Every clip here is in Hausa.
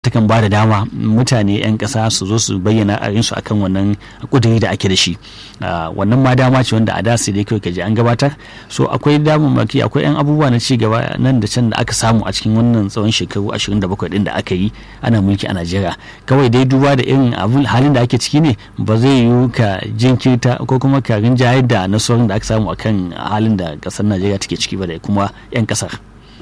takan ba da dama mutane 'yan ƙasa su zo su bayyana ra'ayinsu akan wannan kuduri da ake da shi wannan ma dama ce wanda a da sai dai kawai kaji an gabatar so akwai damammaki akwai 'yan abubuwa na ci gaba nan da can da aka samu a cikin wannan tsawon shekaru 27 din da aka yi ana mulki a Najeriya kawai dai duba da irin abun halin da ake ciki ne ba zai yiwu ka jinkirta ko kuma ka rinjayar da nasarorin da aka samu akan halin da ƙasar Najeriya take ciki ba da kuma 'yan ƙasar.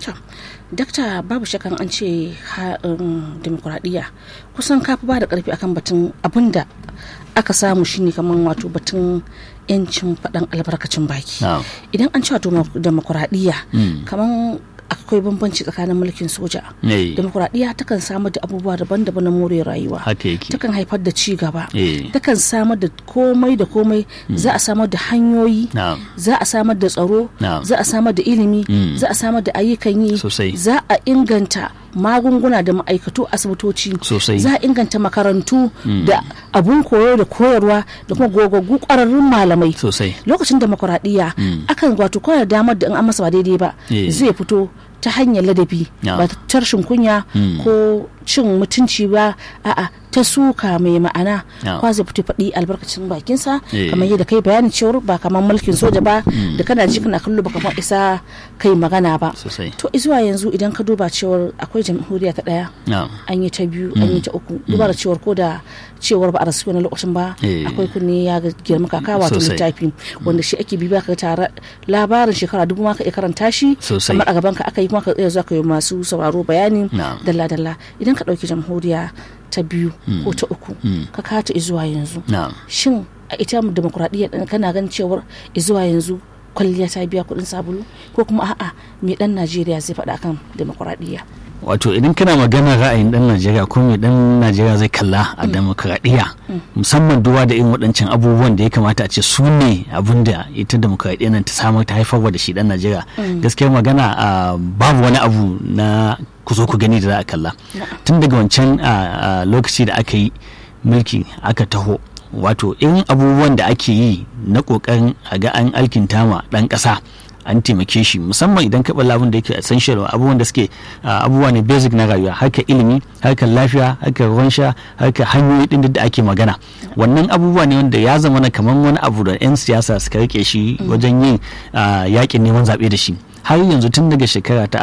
dakta babu shakan an ce demokuraɗiyya kusan kafi ba da ƙarfi akan batun abin da aka samu shine kamar wato batun yancin faɗan albarkacin baki idan an ce wato demokuraɗiyya kamar akwai bambanci tsakanin mulkin soja demokuraɗiyya takan samar da abubuwa daban-daban na more rayuwa takan haifar da ci gaba takan samar da komai da komai za a samar da hanyoyi za a samar da tsaro za a samar da ilimi za a samar da ayyukan yi za a inganta magunguna da ma'aikatu asibitoci za a inganta makarantu da abun koyo da koyarwa da kuma gogaggu kwararrun malamai lokacin demokuraɗiyya akan wato kawai damar da in an masa ba daidai ba zai fito ta hanyar ladabi ba ta rashin kunya ko cin mutunci ba a'a ta suka mai ma'ana kwa zai fito faɗi albarkacin bakinsa kamar yadda kai bayanin cewar ba kamar mulkin soja ba da kana ji kana kallo ba kamar isa kai magana ba to zuwa yanzu idan ka duba cewar akwai jamhuriya ta ɗaya an yi ta biyu an yi ta uku duba da cewar ko da cewar ba a rasu wani lokacin ba akwai kunne ya girma kaka wato littafi wanda shi ake bibiya ka tare labarin shekara dubu ma ka iya karanta shi kamar a gaban ka aka yi kuma ka iya zuwa ka yi masu sauraro bayani dalla dalla idan ka ɗauki jamhuriya ta biyu ko ta uku ka kata zuwa yanzu shin a ita demokuraɗiyya ɗin kana ganin cewar zuwa yanzu kwalliya ta biya kuɗin sabulu ko kuma a'a me ɗan najeriya zai faɗa kan demokuraɗiyya wato idan kana magana ra'ayin dan najeriya ko mai dan najeriya zai kalla a demokradiyya musamman duba da irin waɗancan abubuwan da ya kamata a ce su ne abin da ita demokradiyya nan ta samar ta haifarwa da shi dan najeriya gaskiyar magana babu wani abu na ku zo ku gani da za a kalla tun daga wancan lokaci da aka yi mulki aka taho wato irin abubuwan da ake yi na kokarin a ga an alkinta ma dan ƙasa an taimake shi musamman idan ka balla abin da yake essential abubuwan da suke abubuwa ne basic na rayuwa harkar ilimi harkar lafiya harkar ruwan sha harkar hanyoyi din da ake magana wannan abubuwa ne wanda ya zama na kamar wani abu da 'yan siyasa suka rike shi wajen yin yakin neman zaɓe da shi har yanzu tun daga shekara ta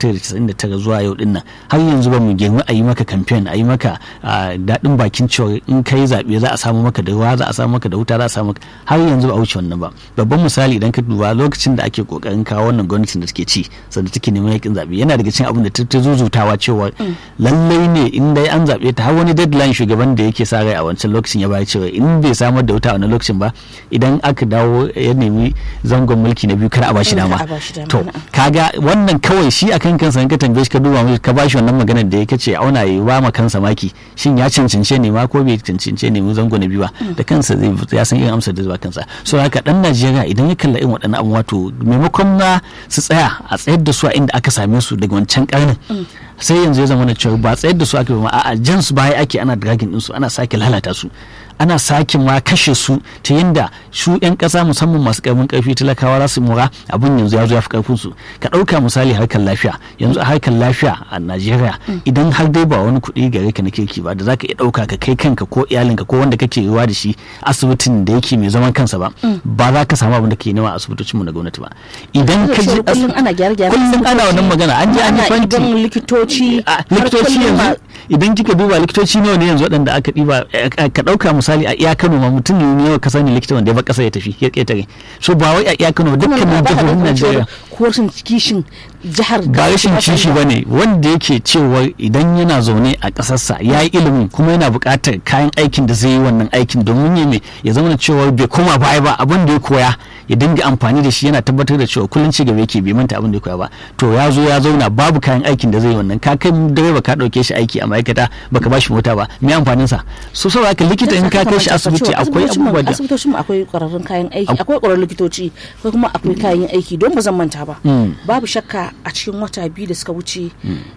1999 zuwa yau dinnan har yanzu ba mu girma a yi maka kamfen a yi maka daɗin bakin cewa in kai zaɓe za a samu maka da ruwa za a samu maka da wuta za a samu har yanzu ba a wuce wannan ba babban misali idan ka duba lokacin da ake kokarin kawo wannan gwamnatin da take ci sanda take neman yakin zaɓe yana daga cikin abin da ta zuzutawa cewa lallai ne in dai an zaɓe ta har wani deadline shugaban da yake sa rai a wancan lokacin ya bayar cewa in bai samar da wuta a wannan lokacin ba idan aka dawo ya nemi zangon mulki na biyu kar a bashi dama to kaga wannan kawai shi akan kansa in ka tambaye shi ka duba mai ka bashi wannan maganar da ya kace auna yi ba ma kansa maki shin ya cancance ne ma ko bai cancance ne mu zango na biyu ba da kansa zai ya san irin amsar da zuwa kansa so haka dan Najeriya idan ya kalla irin waɗannan abubuwa to maimakon na su tsaya a tsayar da su a inda aka same su daga wancan karnin sai yanzu ya zama na cewa ba tsayar da su ake ba a'a jan su baya ake ana dragging din su ana sake lalata su ana sake ma kashe su ta yadda su 'yan ƙasa musamman masu ƙarfin ƙarfi talakawa za su mura abin yanzu ya zo ya fi ƙarfin su ka ɗauka misali harkar lafiya yanzu a harkar lafiya a najeriya idan har dai ba wani kuɗi gare ka na kirki ba da za ka iya ɗauka ka kai kanka ko iyalinka ko wanda kake ruwa da shi asibitin da yake mai zaman kansa ba ba za ka samu abin da ke nema a asibitocinmu na gwamnati ba idan ka je kullum ana gyare-gyare kullum ana wannan magana an je an yi fanti likitoci likitoci yanzu idan kika duba likitoci nawa ne yanzu waɗanda aka ɗiba ka ɗauka misali a iya Kano ma mutum ne yau ka sani likita wanda ya bar ƙasa ya tafi ya ƙetare so ba wai a iya Kano dukkanin jihohin Najeriya ko rashin kishin jihar ba rashin kishi ba ne wanda yake cewa idan yana zaune a ƙasarsa ya yi ilimin kuma yana buƙatar kayan aikin da zai yi wannan aikin domin ya me ya zama da cewa bai koma baya ba abin da ya koya ya dinga amfani da shi yana tabbatar da cewa kullum ci gaba yake bai manta abin da ya koya ba to ya zo ya zauna babu kayan aikin da zai yi wannan ka kai direba ka ɗauke shi aiki a ma'aikata baka ba shi mota ba me amfanin sa so saboda haka likita in ka kai shi asibiti akwai abubuwa da asibitocin mu akwai ƙwararrun kayan aiki akwai ƙwararrun likitoci akwai kuma akwai kayan aiki don ba zan manta ba babu shakka a cikin wata biyu da suka wuce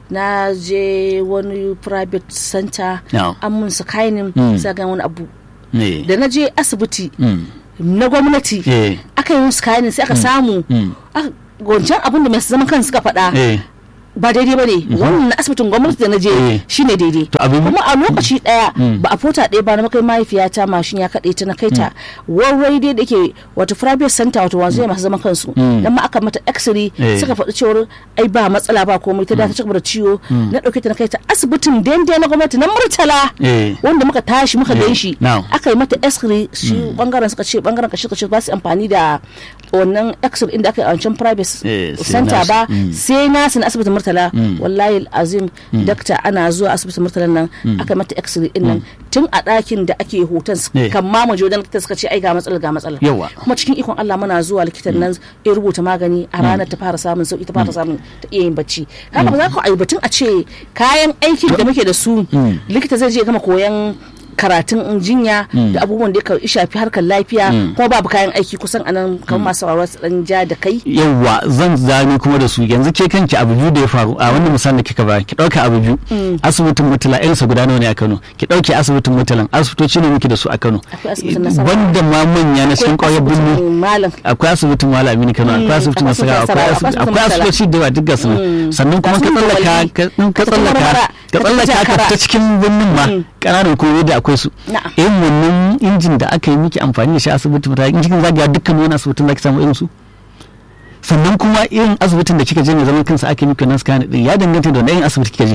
na je wani private center an mun su kainin ga wani abu da na je asibiti na gwamnati aka yi musu kainin sai aka samu wancan abin da mai zaman kan suka faɗa ba daidai ba ne wannan asibitin gwamnati da na je Eh. shine daidai To abin- kuma a lokaci daya ba a fota ɗaya ba na makai mahaifiyata mashin ya kaɗe ta na kai ta warware dai da ke wato private center wato wanzu masu zaman kansu dan ma aka mata x-ray Eh. suka faɗi cewar ai ba matsala ba komai ta da ta cigaba da ciwo na ɗauke ta na kai ta asibitin daidai na gwamnati na murtala Eh. wanda muka tashi muka Eh. gan shi Now. aka yi mata x-ray shi bangaren suka ce bangaren kashi kashi ba su amfani da wannan x-ray inda aka yi a wancan private Eh, sai center nasu. ba Mm. sai nasu na asibitin murtala wallahi azim dakta ana zuwa asibitin murtala nan aka yi mata x-ray din nan tun a ɗakin da ake hoton su- Eh. kan ma mu je wajen likita suka ce ai ga matsala ga matsala Yawa. kuma cikin ikon Allah muna zuwa likitan nan ya rubuta magani a ranar ta fara samun sauki ta fara samun ta iya yin bacci haka ba za ku batun a ce kayan aikin da muke da su likita zai je gama koyan karatun jinya da abubuwan da ya shafi harkar lafiya kuma babu kayan aiki kusan anan kamar masu sauraro su dan ja da kai yawwa zan zani kuma da su yanzu ke kanki abu biyu da ya faru a wannan misalin da kika ba ki dauka abu biyu asibitin mutala irinsa guda nawa ne a Kano ki dauke asibitin mutalan asibitoci ne muke da su a Kano Akwai asibitin Nasarawa. banda ma manya na cikin ƙauyen birni asibitin malam akwai asibitin Malam Aminu Kano akwai asibitin akwai Nasarawa akwai asibitin asibiti- Nasarawa, akwai akwai asibitoci da yawa duk gasu nan sannan kuma ka Ga su tsallaka Walli, ka in ka ka tafi tsallaka Marmara, ka ka tafi tsallaka ka Jakara. fita cikin birnin ma ƙananan koyo da akwai su Na'am. irin wannan injin da aka yi miki amfani da shi asibitin mutane in cikin zagaya dukkan wani asibitin za ki samu irin su sannan kuma irin asibitin da kika je mai zaman kansa ake miki wannan scan din ya danganta da wani irin asibiti kika je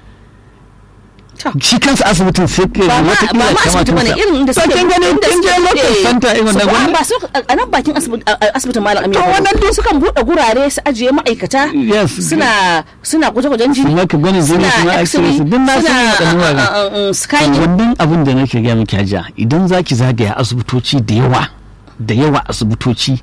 To. shi kansa asibitin sai ka ba ma wata ba ma asibiti bane irin inda suke kin gani inda kin je suke- local eh, center irin wannan su- gwamnati ba su a nan bakin asibiti- a- a- asibitin malam aminu To, wannan duk sukan buɗe gurare su ajiye ma'aikata Yes. suna suna gwaje-gwajen jini Su maka gwanin jini, su ma x-ray, su duk na san waɗannan wuraren. scanning wannan abin da nake gaya miki hajiya idan za ki zagaya asibitoci da yawa da yawa asibitoci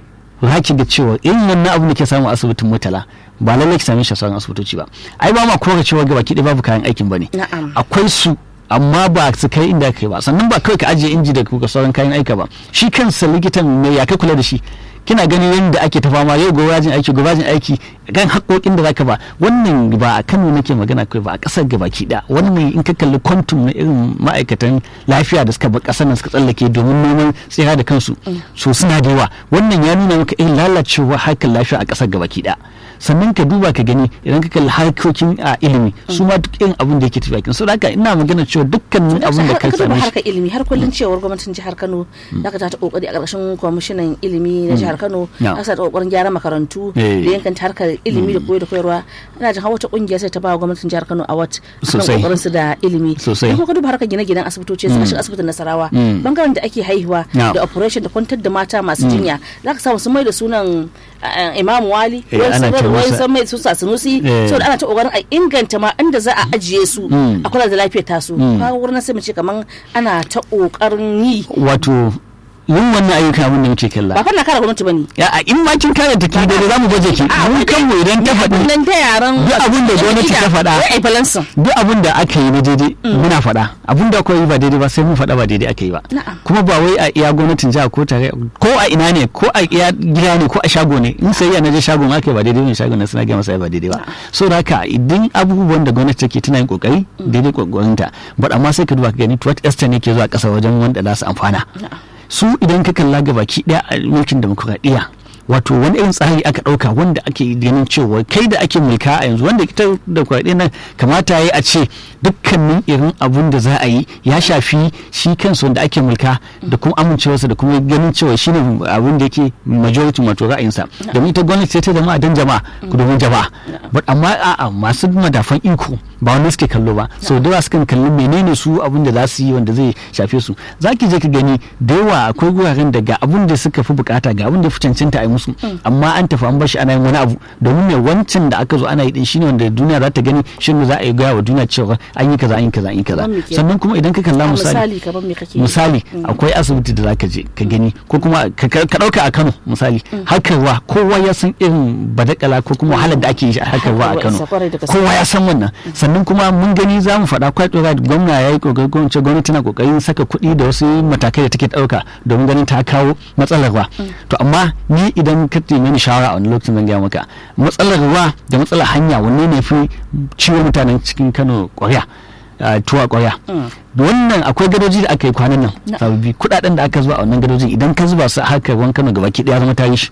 za ki ga cewa irin wannan abin da ke samu a asibitin mutala ba lallai ki same shi a sauran asibitoci ba ai ba ma kora cewa gaba ki babu kayan aikin ba ne Na'am. akwai su amma ba su kai inda kai ba sannan ba kawai ka ajiye inji da kuka sauran kayan aika ba shi kansa likitan mai ya kai kula da shi kina ganin yadda ake ta fama yau gobe yajin aiki gobe yajin aiki kan haƙoƙin da zaka ba wannan ba a Kano nake magana kai ba a ƙasar gabaki da wannan in ka kalli kwantum na irin ma'aikatan lafiya da suka bar ƙasar nan suka tsallake domin neman tsira da kansu so suna da yawa wannan ya nuna maka irin lalacewa harkar lafiya a ƙasar gabaki da sannan ka duba ka gani idan ka kalli harkokin a ilimi su ma duk irin abin da yake tafiya kin so da haka ina magana cewa dukkanin abin da ka duba same shi harkar ilimi har kullun cewar gwamnatin jihar Kano da ka ta kokari a ƙarshen kwamishinan ilimi na jihar Kano Yeah. aka sa ta kokarin gyara makarantu Eh. da yankanta harkar ilimi da koyo da koyarwa ina jin hawa ta kungiya sai ta ba wa gwamnatin jihar Kano award akan Sosai. kokarin su da ilimi Sosai. in ka duba harkar gine-ginen asibitoci suka shiga asibitin Nasarawa Mm. bangaren da ake haihuwa Yeah. da operation da kwantar da mata masu jinya zaka samu sun mai da sunan eh, Imam Wali Eh, wani ana sun ce wani masa- sun mai su Sanusi Eh. saboda ana ta kokarin a inganta ma inda za a ajiye su Mm. a kula da lafiyar tasu kaga wurin sai mu ce kaman ana ta kokarin yi wato yin wannan ayyuka abin da muke kalla ba fa na kare gwamnati bane ya a in ma kin kare ta ki da za mu baje ki A, mun wai kanmu idan ta faɗi nan da yaran Duk abin da gwamnati ta faɗa. wai ai balansin duk abin da aka yi na daidai muna faɗa abin da akwai ba daidai ba sai mun faɗa ba daidai aka yi ba Na'am. kuma ba wai a iya gwamnatin jiha ko tare ko a ina ne ko a iya gida ne ko a shago ne in sai na je shagon aka yi ba daidai ne shagon na suna gaya masa ba daidai ba so da haka idan abubuwan da gwamnati take tana yin kokari daidai kokarinta but amma sai ka duba ka gani to what extent ne ke zuwa ƙasa wajen wanda za su amfana su idan ka kalla ga baki daya a mulkin demokuraɗiyya wato wani irin tsari aka ɗauka wanda ake ganin cewa kai da ake mulka a yanzu wanda ita da kwaɗe nan kamata ya yi a ce dukkanin irin abun da za a yi ya shafi shi kansu wanda ake mulka da kuma amincewarsa da kuma ganin cewa shine abun da yake majority wato ra'ayinsa domin ita gwamnati sai ta jama'a don jama'a domin jama'a but amma a'a masu madafan iko ba wanda suke kallo ba sau da yawa sukan kalli menene su abun da za su yi wanda zai shafe su za ki je ka gani da yawa akwai guraren da ga abun da suka fi bukata ga abun da fi cancanta a yi musu amma an tafi an bashi ana yin wani abu domin mai wancan da aka zo ana yi din shine wanda duniya za ta gani shine za a yi gaya wa duniya cewa an yi kaza an yi kaza an yi kaza Kamar me kenan? sannan kuma idan ka kalla A misali misali kamar me kake misali akwai asibiti da zaka je ka gani ko kuma ka ka- ka dauka a Kano misali harkarwa kowa ya san irin badakala ko kuma wahalar da ake yi a harkarwa a Harkarwa Kano isa kwarai da gaske. kowa ya san wannan sannan kuma mun gani za mu faɗa quite right gwamna ya yi kokari ko in ce gwamnati tana kokarin saka kuɗi da wasu matakai da take ɗauka domin ganin ta kawo matsalar ruwa to amma ni idan ka nemi ni shawara a wani lokacin zan gaya maka matsalar ruwa da matsalar hanya wanne ne fi ciwo mutanen cikin Kano ƙwarya a tuwa ƙwarya wannan akwai gadoji da aka yi kwanan nan Na. sababbi kudaden da aka zuba a wannan gadojin idan ka zuba su a harkar ruwan Kano gabaki daya zama tarihi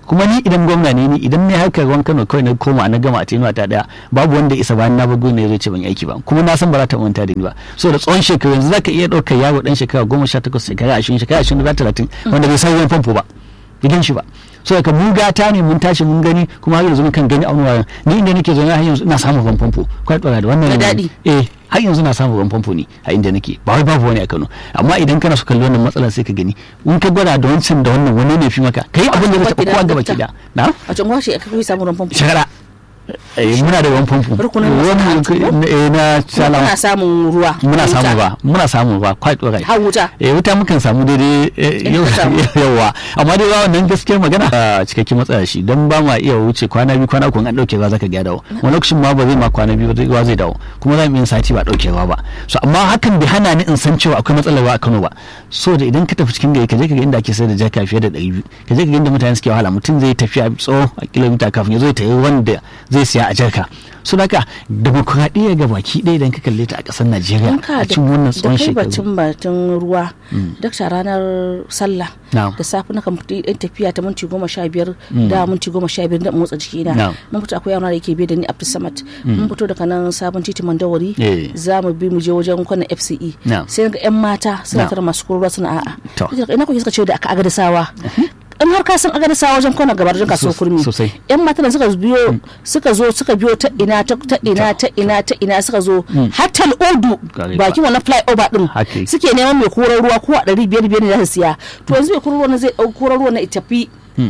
kuma ni idan gwamna ne ni idan ne harkar ruwan Kano kawai na koma na gama a tenuwa ta daya babu wanda isa bayan na bago ne zai ce ban yi aiki ba kuma na san ba za ta manta da ni ba so da tsawon shekaru yanzu zaka iya ɗaukar yaro dan shekara goma sha takwas shekara ashirin shekara ashirin da talatin wanda bai san ruwan famfo ba bai shi ba so daga mu gata ne mun tashi mun gani kuma har yanzu mun kan gani a wani wayan ni inda nake zaune har yanzu ina samun ruwan famfo kwai tsora da wannan Da daɗi. eh har yanzu na samun ruwan famfo ne a inda nake ba wai babu wani a Kano amma idan kana so kalli wannan matsalar sai ka gani in ka gwada da wancan da wannan wani ne fi maka kai abin da zai taɓa kowa gaba ki da na a can gwashe aka kai samun ruwan famfo shagara eh muna da ruwan famfo Rukunin wannan masana'antu ko? eh na muna salama samun ruwa muna wuta. samu ba muna samu ba quite alright har wuta eh wuta mukan samu daidai eh, In yau ka samu. yawa amma dai ba wannan gaskiyar magana a cikakken matsaya shi don ba ma iya wuce kwana biyu kwana uku in an dauke ruwa zaka ga dawo wani lokacin ma ba zai ma kwana biyu ba zai- ruwa zai dawo kuma za mu yin sati ba dauke ruwa ba so amma hakan bai hana ni in san cewa akwai matsalar ruwa a Kano ba so da idan ka tafi cikin gari ka je ka ga inda ake sayar da jaka fiye da 200 ka je ka ga inda mutane suke wahala mutum zai tafiya tsawo a kilomita kafin ya zo ya tayi wanda zai siya a jarka so haka demokuraɗiyya ga baki ɗaya idan ka kalle ta a ƙasar Najeriya in ka a cikin wannan da tsawon kai shekaru batun batun ruwa dakta ranar sallah Na'am. da safe na kan fita yan tafiya ta minti goma sha biyar da minti goma sha biyar da motsa jiki na Na'am. mun fito akwai yana da yake biye da ni Abdul Samad mun fito daga nan sabon titi Mandawari Eh. za mu bi mu je wajen kwanan FCE Na'am. sai ga yan mata suna Na'am. tara masu kurwa suna a'a To. Nace, ina kuke suka ce da aka agadasawa in har ka san agadasawa wajen kwanan gabar wajen kasuwar Sos- kurmi sosai. yan matan suka biyo suka zo suka biyo ta ina ta ta ina ta ina ta ina suka zo har tal'udu Gare bakin wannan flyover din Haka yake. suke neman mai koran ruwa ko a ɗari biyar biyar ne za su siya to yanzu mai koran ruwa na zai ɗau koran ruwa na ya tafi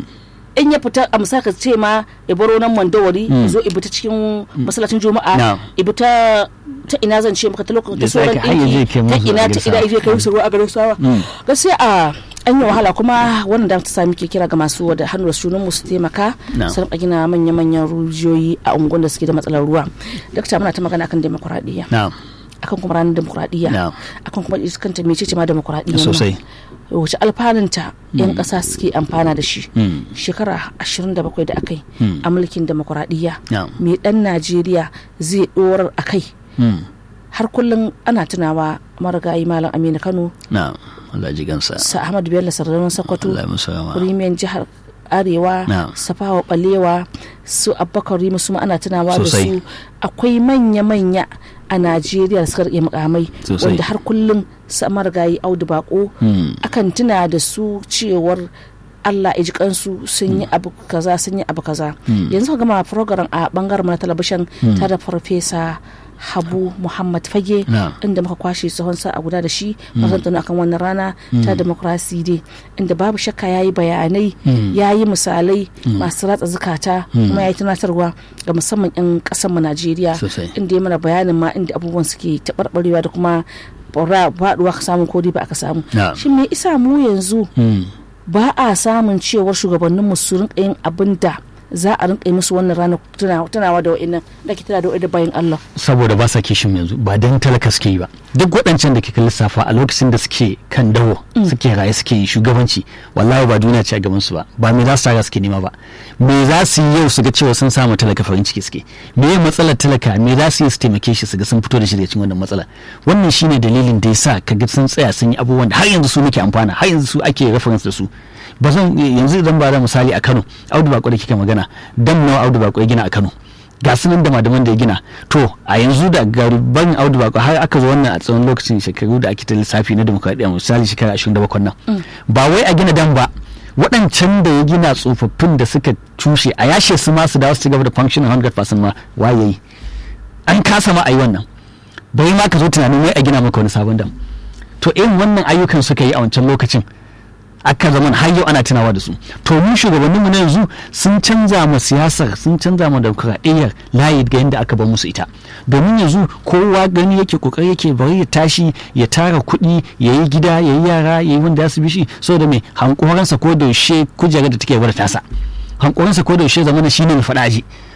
in ya fita a misali ka ce ma ya baro nan mandawari ya zo ibi ta cikin masallacin juma'a Na'am. ibi ta ta ina zan ce maka ta lokacin ta Ya sauran sake har ya je ɗinki kai ta musu ina a ta ina Garisawa. je kai musu ruwa a garin sawa gaskiya a an yi wahala kuma wannan da ta sami ke kira ga masu da hannu da sunan mu su taimaka Na'am. su rinka gina manya-manyan rijiyoyi a unguwan da suke da matsalar ruwa dakta muna ta magana kan demokuraɗiyya na'am akan kuma ranar demokuraɗiyya Na'am. akan kuma ita kanta mece ce ma demokuraɗiyya Sosai. wace alfanunta yan ƙasa suke amfana da shi Mm. shekara 27 da aka yi Mm. a mulkin demokuraɗiyya Na'am. me ɗan najeriya zai ɗorar a kai Hmm. har kullum ana tunawa marigayi malam aminu kano na'am Allah ji gansa sa ahmad bello sardaunan sokoto Allah ya musu rama rimiyan jihar arewa Na'am. safawa balewa su abubakar rimu su ma ana tunawa da Sosai. su akwai manya-manya a najeriya da suka rike mukamai Sosai. wanda har kullum su marigayi audu bako Hmm. akan tuna da su cewar Allah ya ji kansu sun yi abu kaza sun yi abu kaza yanzu ka gama program a bangaren na talabishin ta da farfesa habu muhammad fage Na'am. inda muka kwashe tsohon sa a guda da shi mazantana akan wannan rana ta demokrasi dai inda babu shakka ya yi bayanai ya yi misalai masu ratsa zukata kuma ya yi tunatarwa ga musamman 'yan mu najeriya Sosai. inda ya mana bayanin ma inda abubuwan suke taɓarɓarewa da kuma faɗuwa ka samu ko dai ba aka samu Na'am. shin me isa mu yanzu Hmm. ba a samun cewar shugabannin su rinka yin abin da za a rinka yi musu wannan ranar tuna- tunawa da wa'annan da ke tana da wa'annan bayan Allah saboda ba sa kishin yanzu ba dan talaka suke yi ba duk waɗancan da kika lissafa a lokacin da suke kan dawo suke raye suke yi shugabanci wallahi ba duniya ce a gaban su ba ba me za su tara suke nema ba me za su yi yau su ga cewa sun samu talaka farin ciki suke me ya matsalar talaka me za su yi su taimake shi su ga sun fito da shi daga cikin wannan matsala wannan shine dalilin da yasa kaga sun tsaya sun yi abubuwan da har yanzu su muke amfana har yanzu su ake reference da su ba zan yanzu idan ba da misali a Kano Audu Bako da kika magana dan nawa Audu Bako ya gina a Kano ga su nan da madaman da ya gina to a yanzu da garuban audu bako har aka zo wannan a tsawon lokacin shekaru da ake ta lissafi na demokradiyya misali shekara 27 nan ba wai a gina dan ba waɗancan da ya gina tsofaffin da suka cushe a yashe su ma su dawo su ci gaba da functioning 100% ma waye yi an kasa ma a yi wannan bai ma ka zo tunanin wai a gina maka wani sabon dam to irin wannan ayyukan suka yi a wancan lokacin aka zama har yau ana tunawa da su to mu shugabanninmu na yanzu sun canza ma siyasar sun canza ma demokradiyyar layi ga yadda aka bar musu ita domin yanzu kowa gani yake kokari yake bari ya tashi ya tara kuɗi ya yi gida ya yi yara ya yi wanda ya su bishi saboda mai hankoransa ko da yaushe kujerar da take gwada tasa hankoransa ko da yaushe zamana shine mai faɗa aji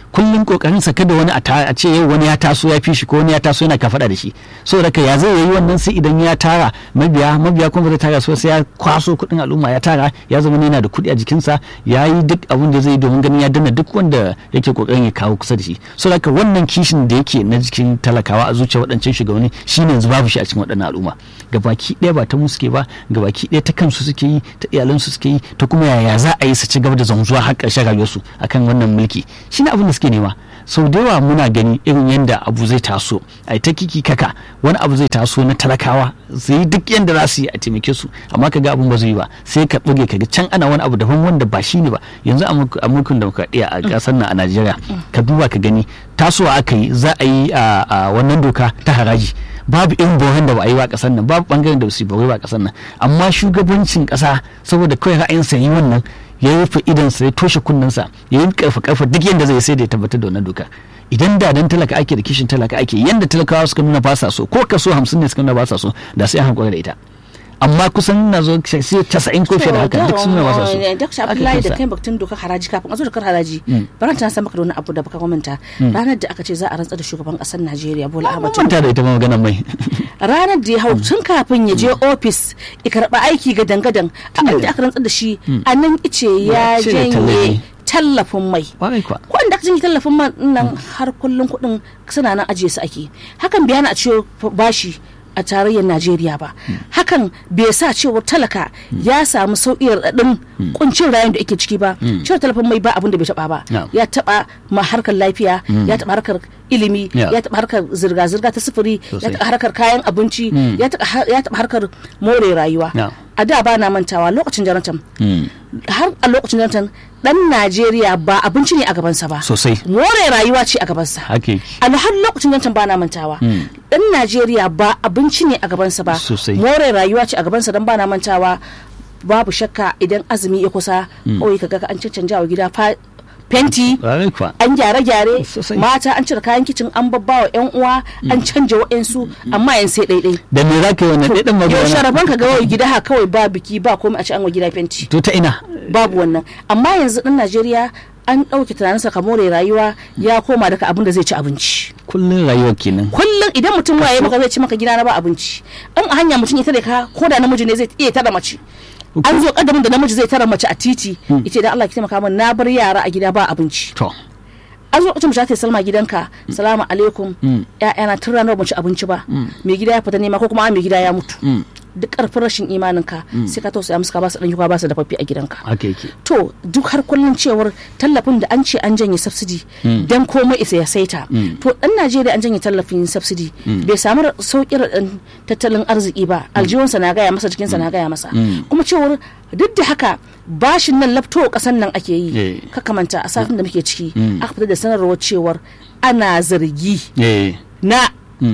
kullum kokarin sa kada wani a ta- a ce yau wani ya taso ya fi shi ko wani ya taso yana kafada da shi saboda ka ya zai yi wannan sai idan ya tara mabiya mabiya kuma ba zai tara su sai ya kwaso kuɗin al'umma ya tara ya zama yana da kuɗi a jikinsa ya yi duk abin da zai yi domin ganin ya danna duk wanda yake kokarin ya kawo kusa da shi saboda ka wannan kishin da yake na jikin talakawa a zuciya waɗancan shugabanni shine yanzu babu shi a cikin waɗannan al'umma gabaki ɗaya ba ta mu suke ba gabaki ɗaya ta kansu suke yi ta iyalansu suke yi ta kuma yaya za a yi su ci gaba da zanzuwa har ƙarshen rayuwarsu akan wannan mulki shine abin da suke nema sau da yawa muna gani irin yadda abu zai taso a ta kiki kaka wani abu zai taso na talakawa su yi duk yadda za su yi a taimake su amma ka ga abin ba zai yi ba sai ka buge ka ga can ana wani abu daban wanda ba shi ne ba yanzu a mulk- a mulkin demokradiyya a ƙasar nan a najeriya ka duba ka gani tasowa aka yi za a yi a a wannan doka ta haraji babu irin bohan da ba a yi ba a ƙasar nan babu bangaren da ba su yi ba ba a ƙasar nan amma shugabancin ƙasa saboda kawai ra'ayinsa yi wannan ya rufe idansa ya toshe kunnensa ya yi karfa karfa duk yadda zai sai da ya tabbatar da wannan doka idan da dan talaka ake da kishin talaka ake yanda talakawa suka nuna ba sa so ko kaso hamsin ne suka nuna ba sa so da sai an hankali da ita amma kusan na zo sai casa'in ko fiye da haka duk sun nuna ba sa so Dr. Abdullahi da kai batun dokar haraji kafin a zo dokar haraji baran ta san maka da wani abu da baka manta ranar da aka ce za a rantsar da shugaban kasar Najeriya Bola Ahmed Tinubu manta da ita ma magana mai ranar da ya hau tun kafin ya je ofis ya karba aiki ga dangadan a inda aka rantsar da shi a nan ice ya Ya cire janye tallafin mai kwarai kwa kuɗin da aka janye tallafin man nan har kullum kuɗin suna nan ajiye su ake hakan bai hana a ciwo bashi a tarayyar najeriya ba hakan bai sa cewa talaka ya samu sauƙi raɗaɗin kuncin rayuwar da ake ciki ba cewar tallafin mai ba abin da bai taɓa ba No. ya taɓa ma harkar lafiya ya taɓa harkar ilimi Yeah. ya taɓa harkar zirga-zirga ta sufuri ya Sosai. taɓa harkar kayan abinci ya taɓa har- ya taɓa harkar more rayuwa No. a da ba na mantawa lokacin jonathan Mm. har a lokacin jonathan dan najeriya ba abinci ne a gabansa ba sosai more rayuwa ce a gabansa haka yake a har lokacin jonathan ba na mantawa dan najeriya ba abinci ne a gabansa ba Sosai. more rayuwa ce a gabansa dan ba na mantawa babu shakka idan azumi ya kusa kawai kaga an cancanja wa gida fa- fenti kwarai kwa an gyare-gyare Sosai. mata an cire kayan kicin an babba wa yan uwa an canja wa'yansu amma yan sai ɗaiɗai da me za ka yi wannan ɗaiɗan yau magana sharaban ka ga wai gida ha kawai ba biki ba komai a ci an wa gida fenti to ta ina babu wannan amma yanzu ɗan najeriya an ɗauke tunaninsa ka more rayuwa ya koma daga abin da zai ci abinci kullum rayuwar kenan kullum idan mutum waye maka zai ci maka gida na ba abinci in a hanya mutum ya tare ka ko da namiji ne zai iya tara mace an zo kadamin da namiji zai tara mace a titi yace dan Allah ki taimaka min na bar yara a gida ba abinci to an zo kacin ta salma gidanka salamu alaikum ya'yana tun ranar ba mu ci abinci ba mai gida ya fita nema ko kuma mai gida ya mutu duk karfin rashin imaninka sai ka tausaya musu ka ba su dan ba su dafaffe a gidanka haka yake to duk har kullun cewar tallafin da an ce an janye subsidy dan komai isa ya saita to dan Najeriya an janye tallafin subsidy bai samu sauƙin tattalin arziki ba aljihunsa na gaya masa jikinsa na gaya masa kuma cewar duk da haka bashin nan lafto kasan nan ake yi Eh. kakamanta a satin da muke ciki aka fitar da sanarwar cewar ana zargi eh na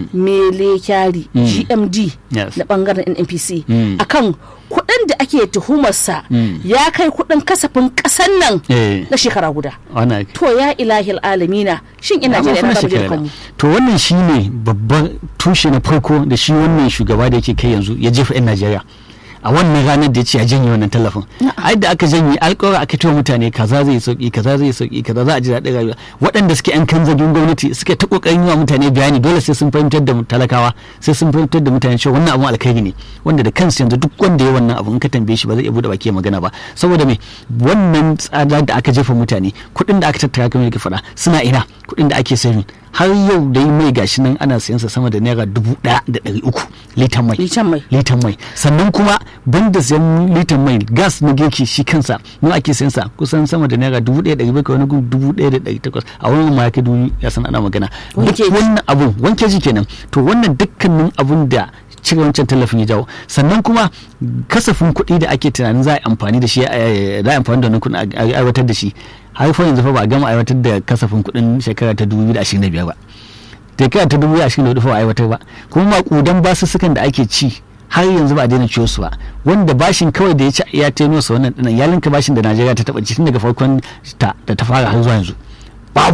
mele kyari gmd Yes. na bangaren nnpc Mm. akan kuɗin da ake tuhumarsa ya kai kuɗin kasafin ƙasan nan eh na shekara guda wannan to ya ilahil alamina shin ina Amma jira fa ina shekara mu kanmu to wannan shine babban tushe na farko da shi wannan shugaba da yake kai yanzu ya jefa 'yan najeriya a wannan ranar da ya ce ya janye wannan tallafin ai da aka janye alƙawar aka cewa mutane kaza zai sauki kaza zai sauki kaza za a ji daɗin rayuwa waɗanda suke yan kan zagin gwamnati suke ta ƙoƙarin yi wa mutane bayani dole sai sun fahimtar da talakawa sai sun fahimtar da mutane cewa wannan abun alkhairi ne wanda da kansu yanzu duk wanda ya wannan abu in ka tambaye shi ba zai iya buɗe baki ya magana ba saboda me wannan tsada da aka jefa mutane kuɗin da aka tattara kamar yake faɗa suna ina kuɗin da ake saving har yau dai mai gashi nan ana sayan sa sama da naira dubu ɗaya da ɗari uku litan mai litan mai litan mai sannan kuma banda sayan litan mai gas na girki shi kansa mu ake sayan sa kusan sama da naira dubu ɗaya da ɗari bakwai wani gun dubu ɗaya da ɗari takwas a wani ma ya kai dubu ya san ana magana duk Wanke ji. wannan abun wanke ji kenan to wannan dukkanin abun da cire wancan tallafin ya jawo sannan kuma kasafin kuɗi da ake tunanin za a yi amfani da shi eh, za a yi amfani da wannan kuɗin a a aiwatar da shi har fa yanzu fa ba a gama aiwatar da kasafin kuɗin shekara ta 2025 ba shekara ta 2024 fa ba a aiwatar ba kuma makudan basussukan da ake ci har yanzu ba a daina ciyo su ba wanda bashin kawai da ya ci ya teno sa wannan dinan ya linka bashin da Najeriya ta taba ci tun daga farkon ta da ta fara har zuwa yanzu babu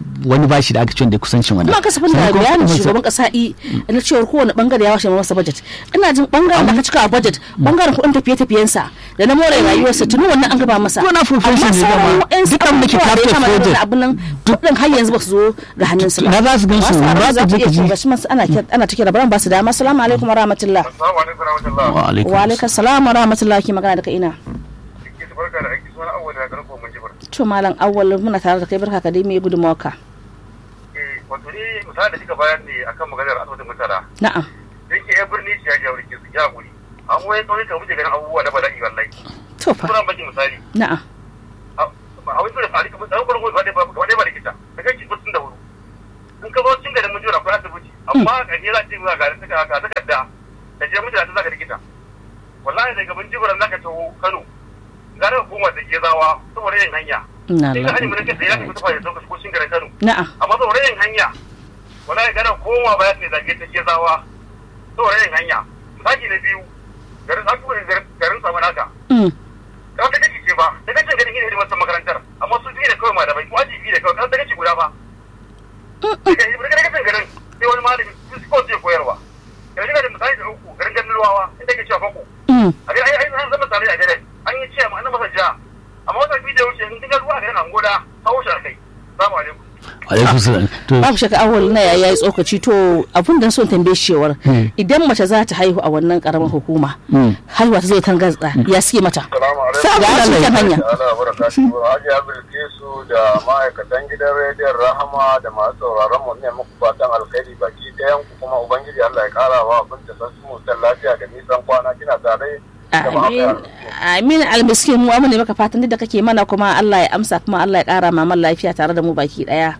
wani bashi da aka ce wanda ya kusancin wannan kuma kasafin da Sannan kuma bayanin kuma- shugaban kasa i na cewar kowane bangare ya washe masa budget ina jin bangaren da aka cika a budget bangaren kuɗin tafiye-tafiyensa da na more rayuwarsa tuni wannan an gaba masa To na profession ne dama. Duk an miki capital project. abin nan kuɗin har yanzu ba su zo ga hannunsa ba Na za su gan su, Masu ba abin ka za je ku ka iya ji. ga shi masu ana kira- ana ta kira baran ba su dama assalamu alaikum wa rahmatullah Assalamu alaikum warahmatullahi. wa alaikum wa alaikum salam wa rahmatullah ki magana daga ina Ki barka da aiki suna awwal da garko mun jibar. to malam awwal muna tare da kai barka ka dai me gudunmawarka Eh wato ni misali da kika bayar ne akan maganar asibitin mutara. na'am Yake ya birni shi ya jawo rikin su ya guri. An waye kawai ka muke ganin abubuwa na bala'i wallahi. to fa Kuna baki misali. na'am A wani da fari kamar tsawon farko wadai ba wadai ba likita. Da kai ki da wuri. In ka zo cin garin mun jira akwai asibiti. Amma a je za ce ga garin ta ga takarda. Da je mutane za ka likita. Wallahi daga bin jibiran zaka taho Kano. Gara hukumar da ke zawa saboda yin hanya. na Sai ka hanyar mun Allah kake ya tafi tafa ya sauka ko cin garin Kano. na'am amma saboda yin hanya wala ya gana koma ba ya ce zage ta ke zawa saboda yin hanya misali na biyu garin aku garin samu naka Mm. kan ta kace ce ba ta kace ganin ina hidimar makarantar amma su biyu da kawai malamai ko aji biyu da kawai kan ta kace guda ba daga daga kace garin sai wani malami su ko zai koyarwa yanzu ga da misali da uku garin ganin ruwawa inda ke cewa fako Mm. a ga ai ai an zama tare a gare an yi ce ma an masa ja amma wata biyu da wuce in kinga ruwa a garin angoda hawo shi akai assalamu alaikum alaikum salam to babu shakka awal na ya yi tsokaci to abun da son tambaye shi cewar Hmm. idan mace za ta haihu a wannan karamar hukuma Mm. haihuwa ta zo ta gaza ya suke mata Salamu Salamu alaikum. cikin hanya Ana barakatuhu Hajiya Bilkisu da ma'aikatan gidan rediyon Rahama da masu sauraron mu ne muku fatan alkhairi baki ɗayan ku kuma Ubangiji Allah ya ƙara wa abin da san su mutan lafiya da nisan kwana kina tare da amin amin almiskin mu amma ne maka fatan duk da kake mana kuma Allah ya amsa kuma Allah ya kara maman lafiya tare da mu baki daya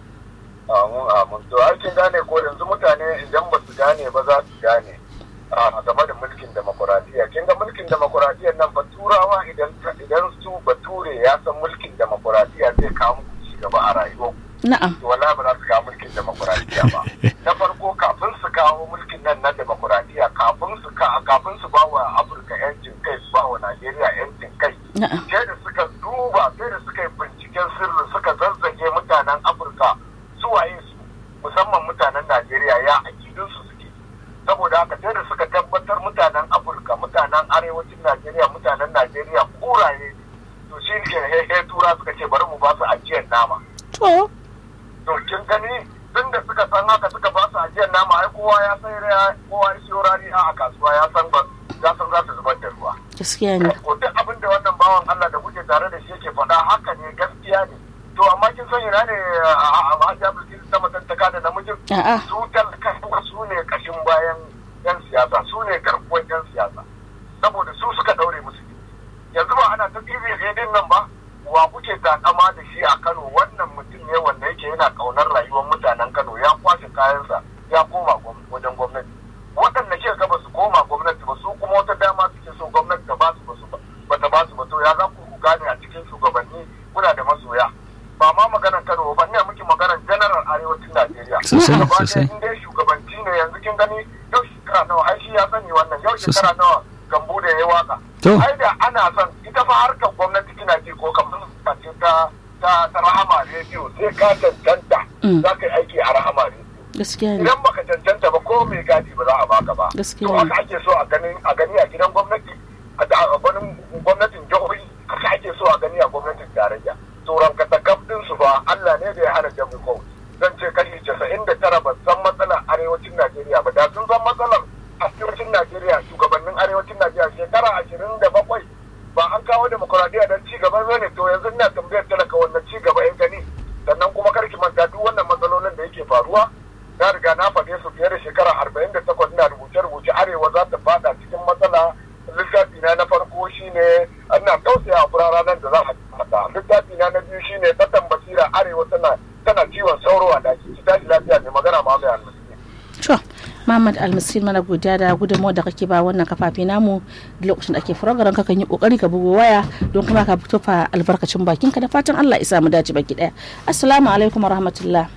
Amin amin to har kin gane ko yanzu mutane idan ba su gane ba za su gane a game da mulkin demokuraɗiyya kin ga mulkin demokuraɗiyyar nan ba turawa idan idan su bature ya san mulkin demokuraɗiyya zai kawo muku ci gaba a rayuwarku na'am to wallahi ba za su kawo mulkin demokuraɗiyya ba na farko kafin su kawo mulkin nan na demokuraɗiyya kafin su ka- kafin su ba wa afirka yancin kai su ba wa najeriya yancin kai na'am sai da suka duba sai da suka yi binciken sirri suka zazzage mutanen afirka su waye su musamman mutanen najeriya ya akidun su suke saboda haka sai da suka tabbatar mutanen afirka mutanen arewacin najeriya mutanen najeriya kuraye to shi ne hehe tura suka ce bari mu ba su ajiyar nama to to kin gani tun da suka san haka suka ba su ajiyar nama ai kowa ya san ya kowa ya siyo rariya a kasuwa ya san ba ya san za su zubar da ruwa gaskiya ne ko duk abin da wannan bawan Allah da kuke tare da shi yake faɗa haka ne gaskiya ne to amma kin san ina ne a Hajiya Bilkisu ta matantaka da namijin a'a su talakawa su ne kashin bayan yan siyasa su ne garkuwar yan siyasa saboda su suka daure musu gindi. yanzu ba ana ta TV din nan ba wa kuke takama da shi a Kano wannan mutum ne wanda yake yana kaunar rayuwar mutanen Kano ya kwashe kayansa ya koma gwam- wajen gwamnati waɗanda ke ga ba su koma gwamnati ba su kuma wata dama suke so gwamnati ta ba su ba su ba ba ta ba su ba to ya za ku ku gane a cikin shugabanni kuna da masoya ba ma maganar Kano ba ina miki maganar general arewacin Najeriya Sosai, Gaba ɗaya sosai. in dai shugabanci ne yanzu kin gani yau shekara nawa ai shi ya sani wannan yau shekara nawa gambo da ya waka To. ai da ana son ita fa harkar gwamnati kina ji ko kamar ce ta ta ta rahama rediyo sai ka cancanta Mm. za ka yi aiki a rahama rediyo gaskiya ne idan baka cancanta ba ko mai gadi ba za a baka ba Gaskiya to ne. haka ake so a gani a gani a gidan gwamnati a da- a gwanin gwamnatin jihohi haka ake so a gani a gwamnatin tarayya to rankatakaf din su ba Allah ne da ya hana jami ko zan ce kashi casa'in da tara ba san matsalar arewacin Najeriya ba da sun san matsalar arewacin Najeriya shugabannin arewacin Najeriya shekara ashirin da bakwai ba an kawo demokuraɗiyya don ci gaba ne to yanzu ina tambayar talaka wannan ci gaba ya gani sannan kuma karki manta duk wannan matsalolin da yake faruwa na riga na faɗe su fiye da shekara arba'in da takwas na rubuce-rubuce arewa za ta fada cikin matsala littafi na na farko shine ina tausaya a furara nan da za a fata littafi na na biyu shine tsatan basira arewa tana tana ciwon sauro a daki ki tashi lafiya mai magana ma mai almasi to Muhammad Almiskin mana godiya da gudunmawar da kake ba wannan kafafe namu da lokacin da ake furagaran ka kan yi kokari ka bugo waya don kuma ka fito fa albarkacin bakin ka da fatan Allah ya samu dace baki daya assalamu alaikum wa rahmatullah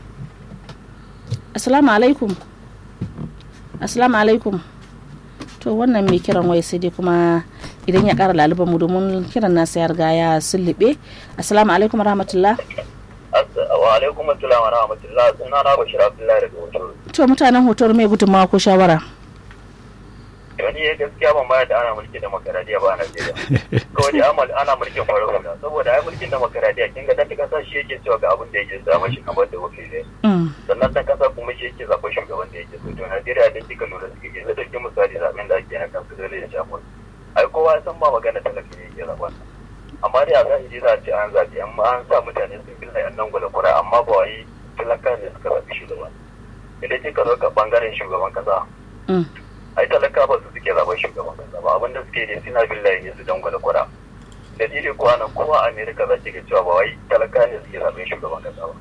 assalamu alaikum assalamu alaikum to wannan mai kiran waya sai dai kuma idan ya kara laluban mu domin kiran nasa ya riga ya sullube assalamu alaikum wa rahmatullah wa wa alaikum assalam wa rahmatullah suna na bashir abdullahi daga hoto to mutanen hotor mai gudunmawa ko shawara wani ya gaskiya ban bayar da ana mulkin demokaradiyya ba a Najeriya. Kawai dai amal ana mulkin farar hula saboda ai mulkin demokaradiyya kin ga dan kasa shi yake cewa ga abin da yake zama shi kamar da wakilai. Sannan dan kasa kuma shi yake zaɓar shugaban da yake so to Najeriya da kika lura suke ke zai dauki misali zaɓen da ake na kansu dole ya shafa. Ai kowa ya san ba magana talaka ne yake zaɓa. Amma dai a zahiri za a ce an zaɓi amma an sa mutane sun bi yan nan gwada kura amma ba wai talaka ne suka zaɓi shugaban. Idan kika zo ka bangaren shugaban kasa. ai talaka ba su suke zaben shugaban kasa ba abinda suke ne suna billahi ne su dan gwada kwara dalili kuwa nan kowa a amerika za ki ga cewa ba wai talaka ne suke zaben shugaban kasa ba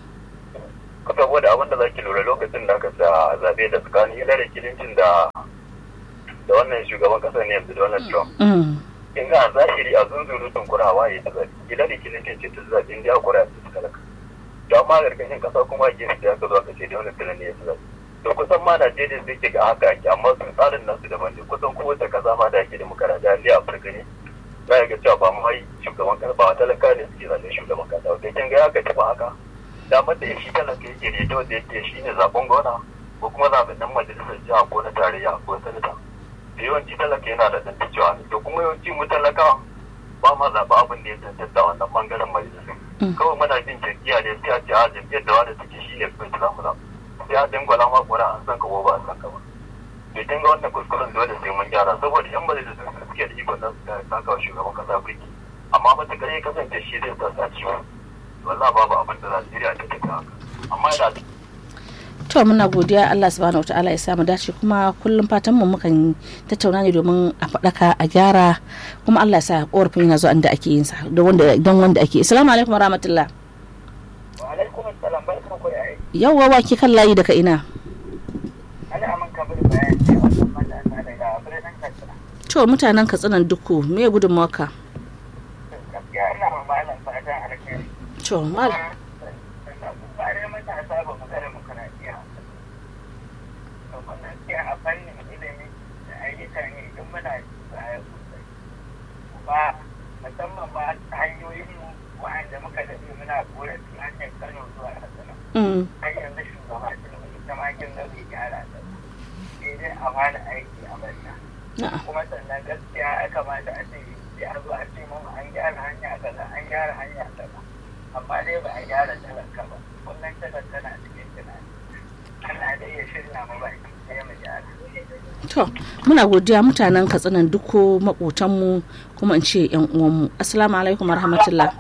ka saboda abinda za ki lura lokacin da aka sa zabe da tsakanin hillary clinton da da wannan shugaban kasa ne yanzu donald trump in ga zahiri a zunzurutun kurawa ya ta zabe hillary clinton ce ta zabe inda ya kura ta talaka to amma gargashin kasa kuma a gefe da aka zo aka ce donald trump ne ya ta zabe da kusan ma Najeriya zai ke ga haka ake amma su tsarin nasu daban ne kusan kowace kasa ma da ake demokaradiyya ne a Afirka ne za ga cewa ba mu yi shugaban kasa ba talaka ne suke zaɓen shugaban kasa da kin ga haka taɓa haka damar da shi talaka yake ne da wanda yake shi ne zaɓen gona ko kuma zaɓen nan majalisar jiha ko na tarayya ko sanata da yawanci talaka yana da ɗan cewa ne to kuma yawanci mu talaka ba ma zaɓa abin da ya tantance wannan ɓangaren majalisar kawai muna jin jam'iyya ne sai a ce a jam'iyyar da wanda take shi ne kawai za mu zaɓa ya dangwala ma kura an san ka ko ba a san ka ba bai dinga wannan kuskuren dole sai mun gyara saboda yan majalisun su suke da ikon nan su saka shugaban kasa birki amma matakar ya kasance shi zai sa sa ciwo wallah babu abin da Najeriya ta tafi haka amma yana to muna godiya Allah subhanahu wataala ya samu dace kuma kullum fatan mu mukan tattauna ne domin a faɗaka a gyara kuma Allah ya sa korafin yana zuwa inda ake yin sa don wanda don wanda ake assalamu alaikum warahmatullah wa alaikum assalam barkan ku da aiki yawwa wake kan layi daga ina ana aman kabir bayan ce wannan matasa daga birnin Katsina to mutanen katsinan duku me gudunmawarka gaskiya ina ma malam fatan alkhairi to mal bare matasa ba mu gare demokaradiyya gaskiya a fannin ilimi da ayyukan yi idan muna baya sosai ba musamman ba hanyoyin mu wa'anda muka daɗe muna korafi hanyar Kano zuwa Katsina mm har yanzu shugaba Tinubu ita ma kin ga bai gyara ta sai dai a bani aiki a banta na'a kuma sannan gaskiya ya kamata a ce sai a zo a ce mu an gyara hanya kaza an gyara hanya kaza amma dai ba a gyara talaka ba kullum talaka na cikin tunani Allah dai ya shirya mu baki sai mu gyara to muna godiya mutanen katsinan duko makotanmu kuma in ce yan uwanmu assalamu alaikum warahmatullah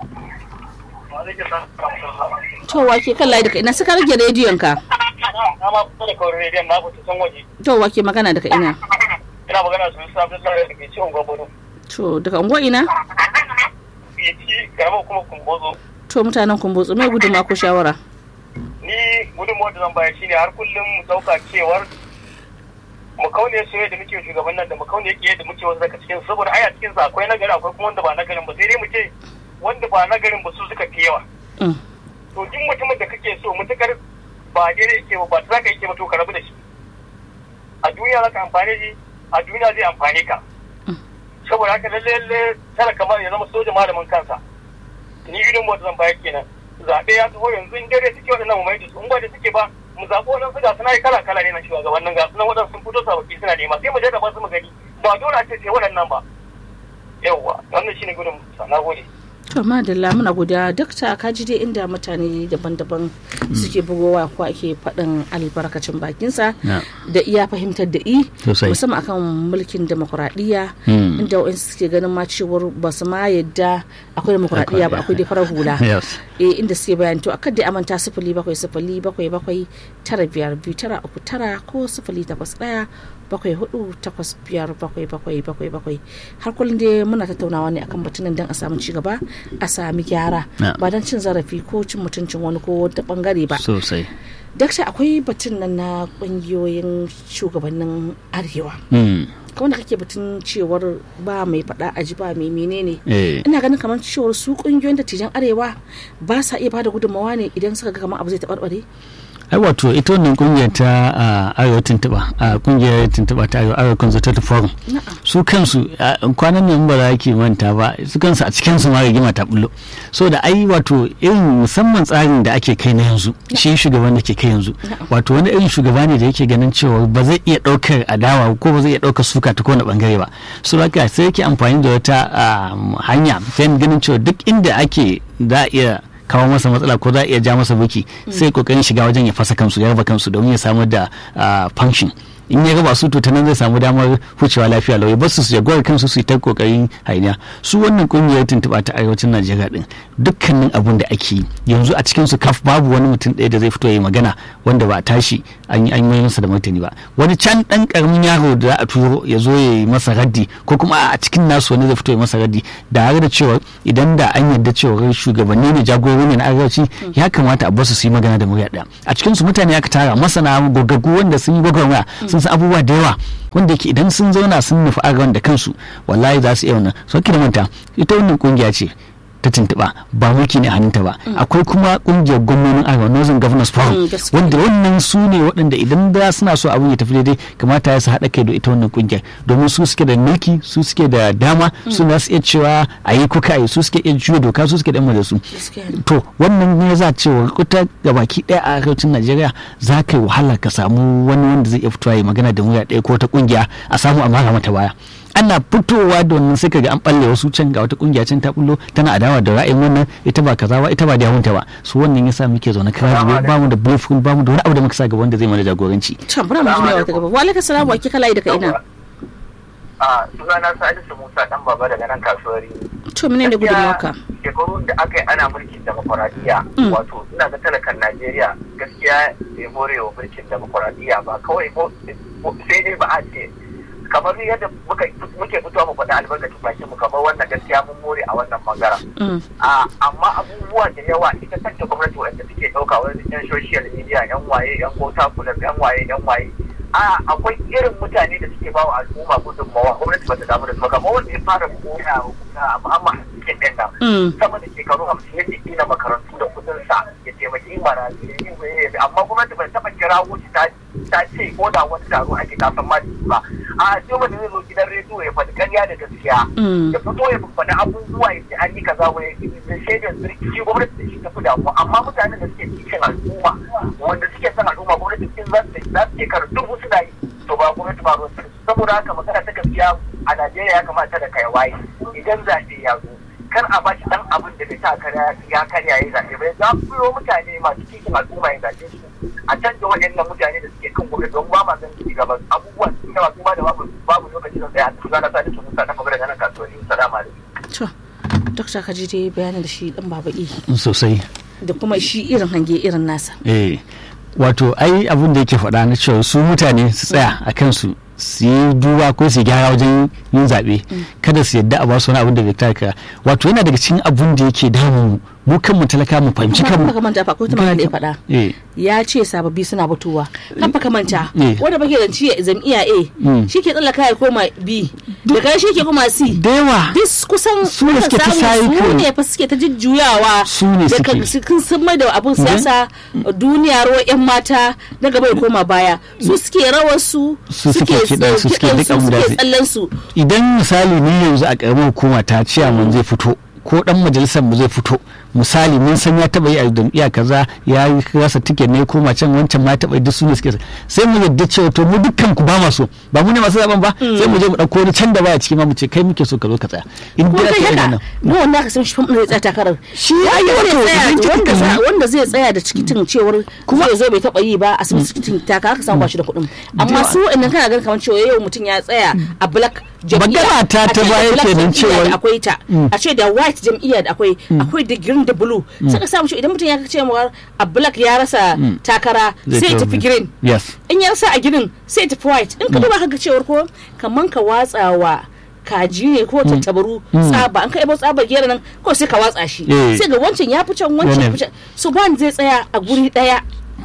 to wake kan layi daga ina suka rage rediyon ka na ma kusa da kawai rediyon na fita san waje to wake magana daga ina ina magana su sabon lare da ke ciwon gwagwaro to daga unguwa ina ya ci garaba kuma kumbozo to mutanen kumbotsu me gudunma ko shawara ni gudunmawar da zan bayar shine har kullum mu dauka cewar mu kaune soyayya da muke shugaban nan da mu kaune yake da muke wasu daga cikin saboda ai a cikin sa akwai nagari akwai kuma wanda ba nagarin ba sai dai mu ce wanda ba nagarin ba su suka fi yawa Mm. to duk mutumin da kake so mutukar ba daidai yake ba ba ta zaka yake ba to ka rabu da shi a duniya zaka amfane shi a duniya zai amfane ka saboda haka lalle lalle tana kamar ya zama soja malamin kansa ni gudun mota zan bayar kenan zaɓe ya taho yanzu in dare suke waɗannan mu mai da su in ba da suke ba mu zaɓi waɗansu ga suna yi kala kala ne na shugabannin ga sunan waɗansu sun fito sababbi suna nema sai mu jarraba su mu gani ba dole a ce sai waɗannan ba yawwa wannan shine gudun mota na gode to madalla muna godiya dakta ka ji dai inda mutane daban-daban suke bugowa ko ake faɗin albarkacin bakinsa Na. da iya fahimtar da i Sosai. musamman akan mulkin demokuraɗiyya Mm. inda wa'insu suke ganin ma cewar ba su ma yadda akwai demokuraɗiyya ba akwai dai farar hula Yes. eh inda suke bayan to akan dai amanta sifili bakwai sifili bakwai bakwai tara biyar biyu tara uku tara ko sifili takwas ɗaya bakwai hudu takwas biyar bakwai bakwai bakwai bakwai har kullum dai muna tattaunawa ne akan batunan don a samu ci gaba a sami gyara Na. ba don cin zarafi ko cin mutuncin wani ko wata bangare ba Sosai. dakta akwai batun nan na kungiyoyin shugabannin arewa Mm. kamar da kake batun cewar ba mai faɗa a ji ba mai menene Eh. ina ganin kamar cewar su kungiyoyin dattijan arewa ba sa iya bada gudunmawa ne idan suka ga kamar abu zai taɓarɓare ai wato ita wannan kungiyar ta a arewa tuntuba a kungiyar tuntuba ta arewa arewa consultative forum su kansu a, kwanan nan ba za ki manta ba su kansu a cikin su ma rigima ta bullo so da ai wato irin musamman tsarin da ake kai na yanzu shi shugaban da ke kai yanzu wato wani irin shugaba ne da yake ganin cewa ba zai iya daukar adawa ko ba zai iya daukar suka ta kowane bangare ba so haka sai yake amfani da wata ah, hanya ta ganin cewa duk inda ake za a iya kawo masa matsala ko za a iya ja masa buki sai kokarin shiga wajen ya fasa kansu ya raba kansu domin ya samar da ah, function in ya raba su to ta nan zai samu damar hucewa lafiya lau ya bar su su jagorar kansu su yi ta kokarin hainiya su wannan kungiyar tuntuɓa ta arewacin najeriya din dukkanin abun da ake yi yanzu a cikin su kaf babu wani mutum ɗaya da zai fito ya yi magana wanda ba a tashi an yi an yi masa da martani ba wani can ɗan ƙaramin yaro da za a turo ya zo ya yi masa raddi ko kuma a cikin nasu wani zai fito ya masa raddi da har da cewa idan da an yarda cewa shugabanni ne jagorori ne na arewaci ya kamata a basu su yi magana da murya ɗaya a cikin su mutane aka tara masana gogaggu wanda sun yi gwagwarmaya sun san abubuwa da yawa wanda yake idan sun zauna sun nufi arewan da kansu wallahi za su iya wannan so da manta ita wannan kungiya ce ta tuntuɓa ba mulki ne a hannunta ba akwai kuma kungiyar gwamnonin arewa northern governors forum Mm, gaskiya. wanda wannan su ne waɗanda idan da suna so abin ya tafi daidai kamata ya su haɗa kai da ita wannan kungiyar domin su suke da mulki su suke da dama su za su iya cewa a yi kuka yi su suke iya juya doka su suke da da su Gaskiya ne. to wannan ne za cewa kuta gabaki ɗaya a arewacin najeriya za ka yi wahala ka samu wani wanda zai iya fitowa ya magana da murya ɗaya ko ta kungiya a samu a mara mata baya ana fitowa da wannan sai kaga an balle wasu can ga wata kungiya can ta bullo tana adawa da ra'ayin wannan ita ba kaza ba ita ba da yawunta ba su wannan yasa muke zaune kira ba mu da blueprint ba mu da wani abu da muka sa gaba wanda zai mana jagoranci can bura mu ji mai wata gaba wa alaikum salam wa kika layi daga ina a sunana salisu musa dan baba daga nan kasuwar to mene ne gudun maka shekarun da aka yi ana mulkin demokuraɗiyya Mm. wato ina ga talakan najeriya gaskiya bai more wa mulkin demokuraɗiyya ba kawai mo- mo- sai dai ba a ce kamar yadda muka muke fitowa mu faɗi albarkacin bakin mu kamar wannan gaskiya mun more a wannan bangaren Mm. a amma abubuwa da yawa ita kanta gwamnati wanda suke ɗauka wani yan social media yan waye yan gota kula yan waye yan waye a akwai irin mutane da suke bawa al'umma gudunmawa gwamnati ba ta damu da su ba kamar wanda ya fara koya a mu'amma cikin ɗin nan Mm. sama da shekaru hamsin yake gina makarantu da kudin sa ya taimaki marayu ya yi waye amma gwamnati bai taɓa kirawo shi ta ta ce ko da wani taro ake kasan ma da shi ba a sai wanda zai zo gidan rediyo ya faɗi ƙarya da gaskiya Mm. ya fito ya faɗi abubuwa ya ce an yi kaza wai da shaidar zirki shi gwamnati da shi ta fi damuwa amma mutanen da suke cikin al'umma wanda suke son al'umma gwamnati cikin za su za su shekara dubu suna yi to ba gwamnati ba ruwan su saboda haka magana ta gaskiya a Najeriya ya kamata da kai waye idan zaɓe ya zo kar a bashi dan abin da bai sa karya ya karya ya zaɓe ba za ku yi mutane masu cikin al'umma ya zaɓe su a canza waɗannan mutane da suke kan gwamnati don ba ma san ci gaba abubuwan su yawa kuma da babu babu lokaci da tsaya su gana sa da su musa ta magana nan kasuwanni salama alaikum to dokta ka ji dai bayanin da shi dan baba i sosai da kuma shi irin hange irin nasa eh wato ai abin da yake faɗa na cewa su mutane su tsaya a kansu su yi duba ko su yi gyara wajen yin zaɓe kada su yadda a ba su wani abin da bai taka wato yana daga cikin abin da yake damu mu mu kanmu talaka mu fahimci kuma kanmu ka manta fa ko ta magana da ya faɗa eh ya ce sababbi suna fitowa kan fa manta Eh. wanda bake da ci jam'iyya A Mm. shi ke tsallaka ya koma B daga shi ke koma C da yawa duk kusan Su ne muka suke ta samu su cycle. ne fa suke ta jujjuyawa Su ne daga suke. sun sun mai da abun siyasa duniya ruwa yan mata na gaba ya koma baya su suke rawar su Su suke kiɗan su, suke duk abin da suke su- tsallan su idan misali ni yanzu a karamar hukuma ta ciyaman zai fito ko dan majalisar mu zai fito misali mun san ya taba yi a jam'iyya kaza ya yi rasa tiket ne koma can wancan ma ya taba yi duk su ne suke sai mu yadda cewa to mu dukkan ku ba ma so ba mu ne masu zaben ba sai mu je mu dauko wani can da baya ciki ma mu ce kai muke so ka zo ka tsaya in ko dai kai aka yi haka wannan mu wanda aka san shi fam zai tsaya takarar Shi ya yi Wanda wato zai tsaya- idan kika wanda za- kalli- wanda zai tsaya da cikitin cewar kuma zai zo bai taba yi ba a san cikitin takara aka samu ba shi da kuɗin amma yawa. su wa'annan kana ganin kamar cewa yau mutum ya tsaya a black jam'iyya Magana ta a ta ce da baya black kenan jam'iyya cewa- da akwai ta a ce da white jam'iyya da akwai akwai da green da blue saka samu shi idan mutum ya ce mawar a black ya rasa takara Zai sai ya tafi. tafi green yes in ya rasa a girin sai tafi white in ka duba ka ga cewar ko kaman ka watsawa kaji ne ko tattabaru tsaba an ka ibo tsaba gera nan ko sai ka watsa shi Eh. sai ga wancan ya fi can wancan ya fi can so ba zai tsaya a guri daya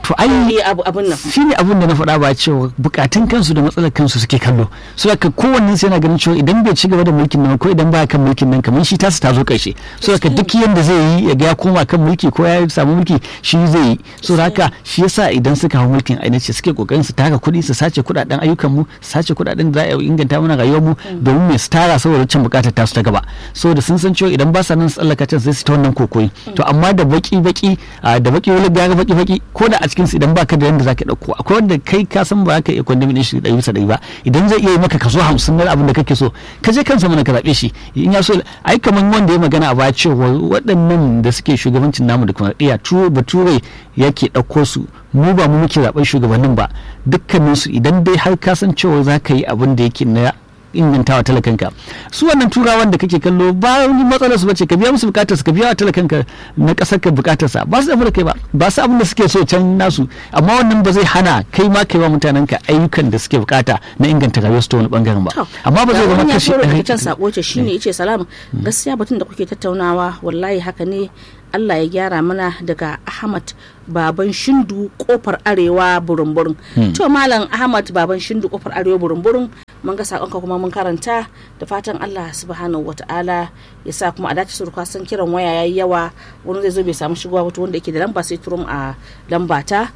to ai Eh, abu abun nan shi ne abin da na faɗa ba cewa bukatun kansu da matsalar kansu suke kallo so haka kowanne sai yana ganin cewa idan bai ci gaba da mulkin nan ko idan baya kan mulkin nan kamar shi tasu ta zo ƙarshe so haka duk yanda zai yi ya ga ya koma kan mulki ko ya samu mulki shi zai yi so haka shi yasa idan suka hau mulkin ainihin suke kokarin su tara kuɗi su sace kuɗaɗen ayyukan mu su sace kuɗaɗen da za a inganta mana rayuwar mu domin mai su tara saboda can bukatar tasu ta gaba saboda sun san cewa idan ba sa nan su tsallaka can sai su ta wannan kokoyi to amma da baki baki ah, da baki wani gara baki baki ko da a cikin su idan baka da yanda zaka dauko akwai wanda kai ka san ba ka iya kwandamin shi ɗari bisa ɗari ba idan zai iya yi maka kaso hamsin na abin da kake so ka je kansa mana ka zaɓe shi in ya so ai kamar wanda ya magana a baya cewa waɗannan da suke shugabancin namu da kuma iya tuwo bature yake ɗauko su mu ba mu muke zaɓen shugabannin ba dukkaninsu idan dai har ka san cewa za ka yi abin da yake na ingantawa talakanka su wannan turawan da kake kallo ba wani matsalar su bace ka biya musu bukatar su ka biya wa talakanka na kasar ka bukatar sa ba su da kai ba ba su abin da suke so can nasu amma wannan ba zai hana kai ma kai wa mutanen ka ayyukan da suke bukata na inganta rayuwar su ta wani bangaren ba To, amma ba zai ga zama wani ya kashi turo daga ɗari- can sako ce shine yace salam gaskiya batun da kuke tattaunawa wallahi haka ne Allah ya gyara mana daga Ahmad baban Shindu kofar arewa burin-burin to malam Ahmad baban Shindu kofar arewa burin-burin mun ga sakonka kuma mun karanta da fatan Allah subhanahu wataala ya sa kuma a dace su san kiran waya yayi yawa wani zai zo bai samu shigowa wato wanda yake da lamba sai turum a lamba ta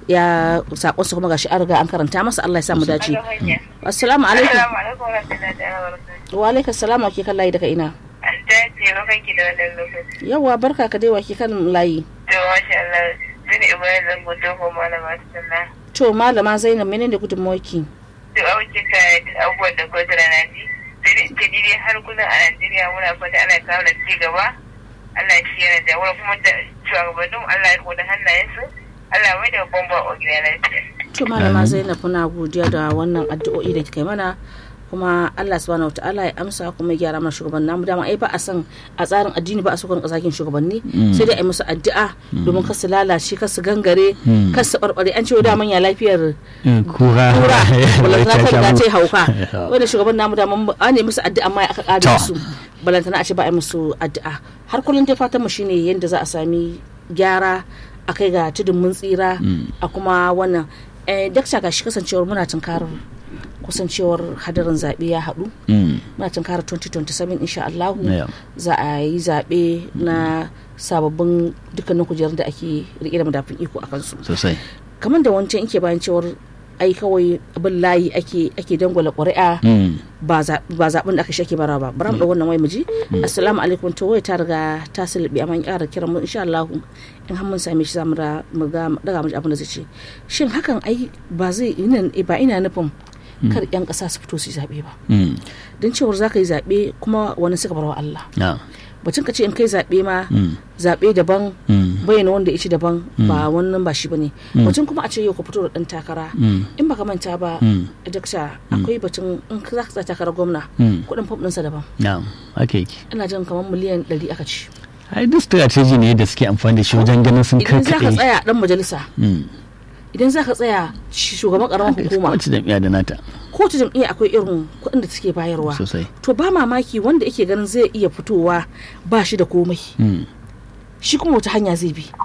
ya sakon su kuma gashi an riga an karanta masa Allah ya sa mu dace assalamu alaikum Assalamu alaikum wa rahmatullahi wa barakatuh. wa alaikum salam wa ke kan layi daga ina An dace mafanki da wannan lokaci. yawa barka ka dai wa ke kan layi To masha Allah. Sani Ibrahim zan gudu ko malama sallah. to malama zainab menene gudunmawarki To auki ka abubuwan da kotu da naji. Sai dai ce dai har kullum a Najeriya muna fata Allah ya kawo da ci gaba. Allah shi yana da wani kuma da shugabannin Allah ya riko da hannayensu. Allah mai da bomba a gida lafiya. to malama zainab muna godiya da wannan addu'o'i da kika yi mana kuma Allah subhanahu wataala ya amsa kuma ya gyara mana shugaban namu dama ai ba a san a tsarin addini ba a so kan kasakin shugabanni sai dai a yi musu addu'a domin kar su lalace kar su gangare kar su barbare an ce da manya lafiyar Eh, kura kura balantana ta riga ta yi hauka Yeah. wanda shugaban namu da an yi musu addu'a amma aka kare To. su balantana a ce ba a yi musu addu'a har kullum dai fatan mu shine yadda za a sami gyara a kai ga tudun mun tsira a kuma wannan eh dakta ga shi kasancewar muna tunkarar kusancewar hadarin zaɓe ya haɗu Mm. muna tunkarar 2027 insha Allah Yeah. za a yi zaɓe na sababbin dukkanin kujerun da ake riƙe da madafin iko a kansu sosai kamar da wancan ke bayan cewar ai kawai abin layi ake ake dangwala ƙuri'a Mm. ba za- ba zaɓen da aka shake bara ba bara mu ɗau wannan wai mu ji assalamu alaikum to wai ta riga ta sulbi amma in ƙara kiran mu insha Allah in har mun same shi zamu da mu ga daga mu ji abin da zai ce shin hakan ai ba zai ina ba ina nufin kar yan ƙasa su fito su yi zaɓe ba Mm. don cewar za ka yi zaɓe kuma wani suka bar wa Allah Yeah. bacin ka ce in kai zaɓe ma Mm. zaɓe daban Mm. bayyana wanda ya ci daban ba wannan ba shi bane bacin kuma a ce yau ka fito da ɗan takara Mm. in baka manta ba Mm. dakta akwai batun in ka za ka tsaya takarar gwamna Mm. kuɗin fam ɗinsa daban Yeah. Okay. ina jin kamar miliyan ɗari aka ci ai duk strategy ne da suke amfani da shi wajen ganin sun idan za ka karkaɗe tsaya ɗan majalisa Mm. idan za ka tsaya shi- shugaban ƙaramar hukuma wacce jam'iyya da nata kowace jam'iyya akwai irin kuɗin da suke bayarwa sosai to ba mamaki wanda yake ganin zai iya fitowa ba shi da komai Mm. shi kuma wata hanya zai bi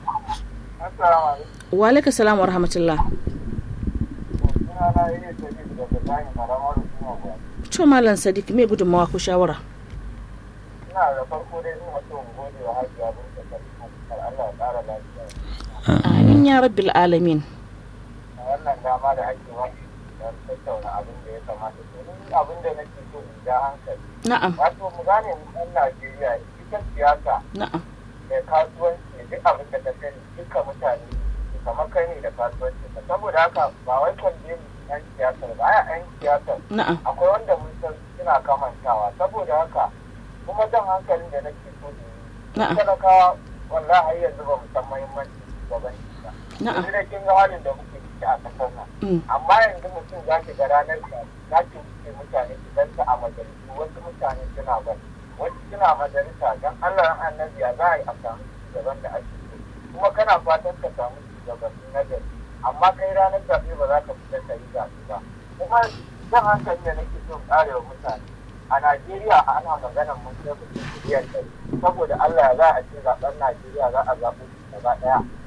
Assalamu alaikum. wa alaikum salam wa rahmatullah Suna na yi da daga Ibrahim Karamar Hukumar Gwamnati. to malam sadiq me gudunmawa ko shawara Ina da farko dai ina so in gode wa Hajiya Binta Sarki Allah ya ƙara lafiya. amin ya rabbil alamin A wannan dama da ake wani don tattauna abin da ya kamata. Domin abin da nake so in ja hankali. na'am Wato mu gane mu ɗan Najeriya ita siyasa na'am da kasuwanci duk abin da ka sani duka mutane kamar kai ne da kasuwanci saboda haka ba wai kwanje mu yan siyasar ba a yan siyasar na'am akwai wanda mun san suna kamantawa saboda haka kuma jan hankalin da nake so da yi na'am talakawa wallahi har yanzu ba mu san muhimmanci shugabanci ba na'am yanzu da kin ga halin da muke ciki a kasar nan Mm. amma yanzu mutum za ki ga ranar da za ki wuce mutane su ganta a majalisu wasu mutane suna bari wasu suna majalisa don allah ran annabi ya za a yi a samu shugaban da ake so kuma kana fatan ka samu shugabanni na gari amma kai ranar zaɓe ba za ka fita ka yi zaɓe ba kuma jan hankali da nake so ƙarewa mutane a najeriya ana maganar mun kai mutum miliyan ɗari saboda allah ya za a ce zaɓen najeriya za a zaɓo shi gaba ɗaya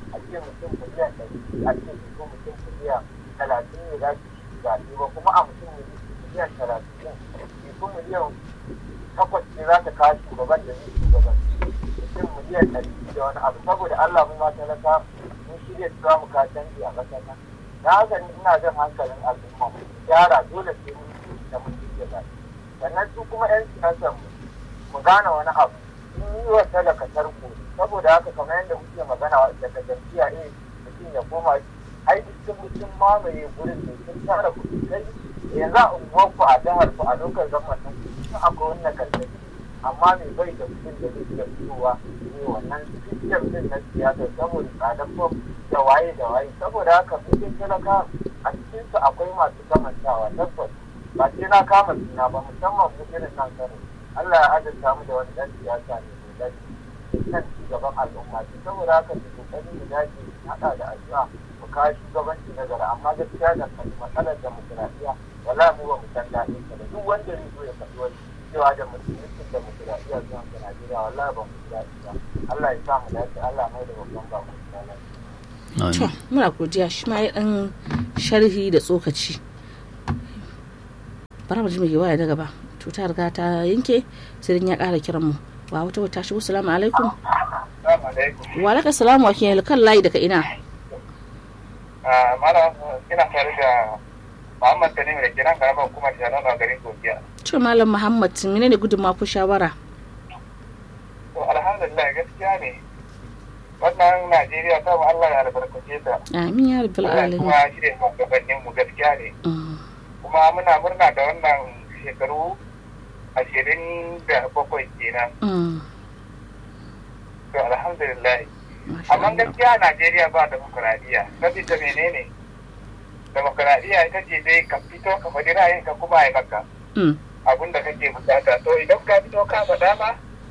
a ce mutum miliyan ɗari a ce ko mutum miliyan talatin ne za su yi zaɓe ba kuma a mutum miliyan talatin ne ko miliyan takwas ne za ta kawo shugaban da zai shugaban mutum miliyan ɗari da wani abu saboda Allah mu ma talaka mun shirya su za mu ka canji a ƙasar nan na haka ni ina jan hankalin al'umma mu gyara dole sai mun yi da mun shirya zaɓe sannan su kuma 'yan siyasar mu mu gane wani abu sun yi wa talaka tarko saboda haka kamar yadda muke magana daga jam'iyya ne mutum ya koma ai duk mutum mamaye gurin ne sun tara kuɗi kai yanzu a unguwarku a jihar ku a lokacin gwamnatin sun akwai wannan karkari amma mai bai da kuɗin da zai iya fitowa ne wannan sistem din na siyasa saboda tsadar fom da waye da waye saboda haka mutum talaka a cikinsu akwai masu kamantawa tabbas ba sai na kama suna ba musamman mu irin nan kano Allah ya azurta mu da wani ɗan siyasa ne mai dace kan ci gaban al'umma ce saboda haka su kokari mu dace haɗa da addu'a mu kawo shugabanci na gara amma gaskiya da kan matsalar demokuraɗiyya wala mu ba mu san daɗin ta da duk wanda zai zo ya faɗi wani cewa da musulmin demokuraɗiyya zuwa ga Najeriya wallahi ba mu ji daɗi ba Allah ya sa mu dace Allah mai da babban ba mu to muna godiya shi ma ya dan sharhi da tsokaci bara mu ji mai waya na gaba to ta riga ta yanke sai dan ya ƙara kiran mu wa wata wata shigo salamu alaikum wa alaikum salamu wa kiyan kan layi daga ina Malam ina tare da Muhammad Tanimu da ke nan karamar hukumar Janon a garin Gogiya. to malam muhammad menene gudunmawa ko shawara To alhamdulillah gaskiya ne wannan Najeriya ta Allah ya albarkace ta. amin ya rabbal Allah alamin kuma shi da shugabannin mu gaskiya ne. Mm, Kuma muna murna da wannan shekaru ashirin da bakwai kenan. mm, To alhamdulillah. masha Amma Allah. gaskiya Najeriya ba demokuraɗiyya. Sabida menene? Demokuraɗiyya ita ce dai ka fito ka faɗi ra'ayinka kuma ya maka. Mm, abin da kake bukata to idan ka fito ka faɗa ba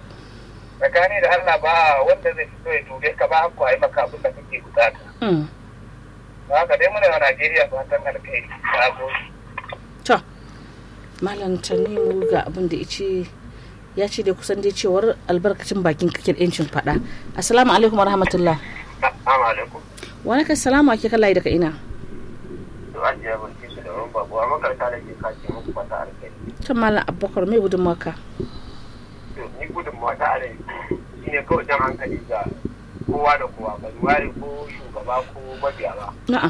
tsakani da Allah ba wanda zai fito ya dube ka ba ko ai maka abin da kake bukata mm. ba haka dai muna wa Najeriya fatan alkhairi na gode to malam tanimu ga abin da ice ya ce dai kusan dai cewar albarkacin bakin kake da yancin faɗa assalamu alaikum warahmatullah assalamu alaikum wa alaikum salamu ake kan layi daga ina to an jiya barki su da wani babu a makaranta da ke kace muku fata alkhairi to malam abubakar mai gudunmawa ka to ni gudun mata a rai shine kawai jan hankali ga kowa da kowa ba ware ko shugaba ko mabiya ba na'am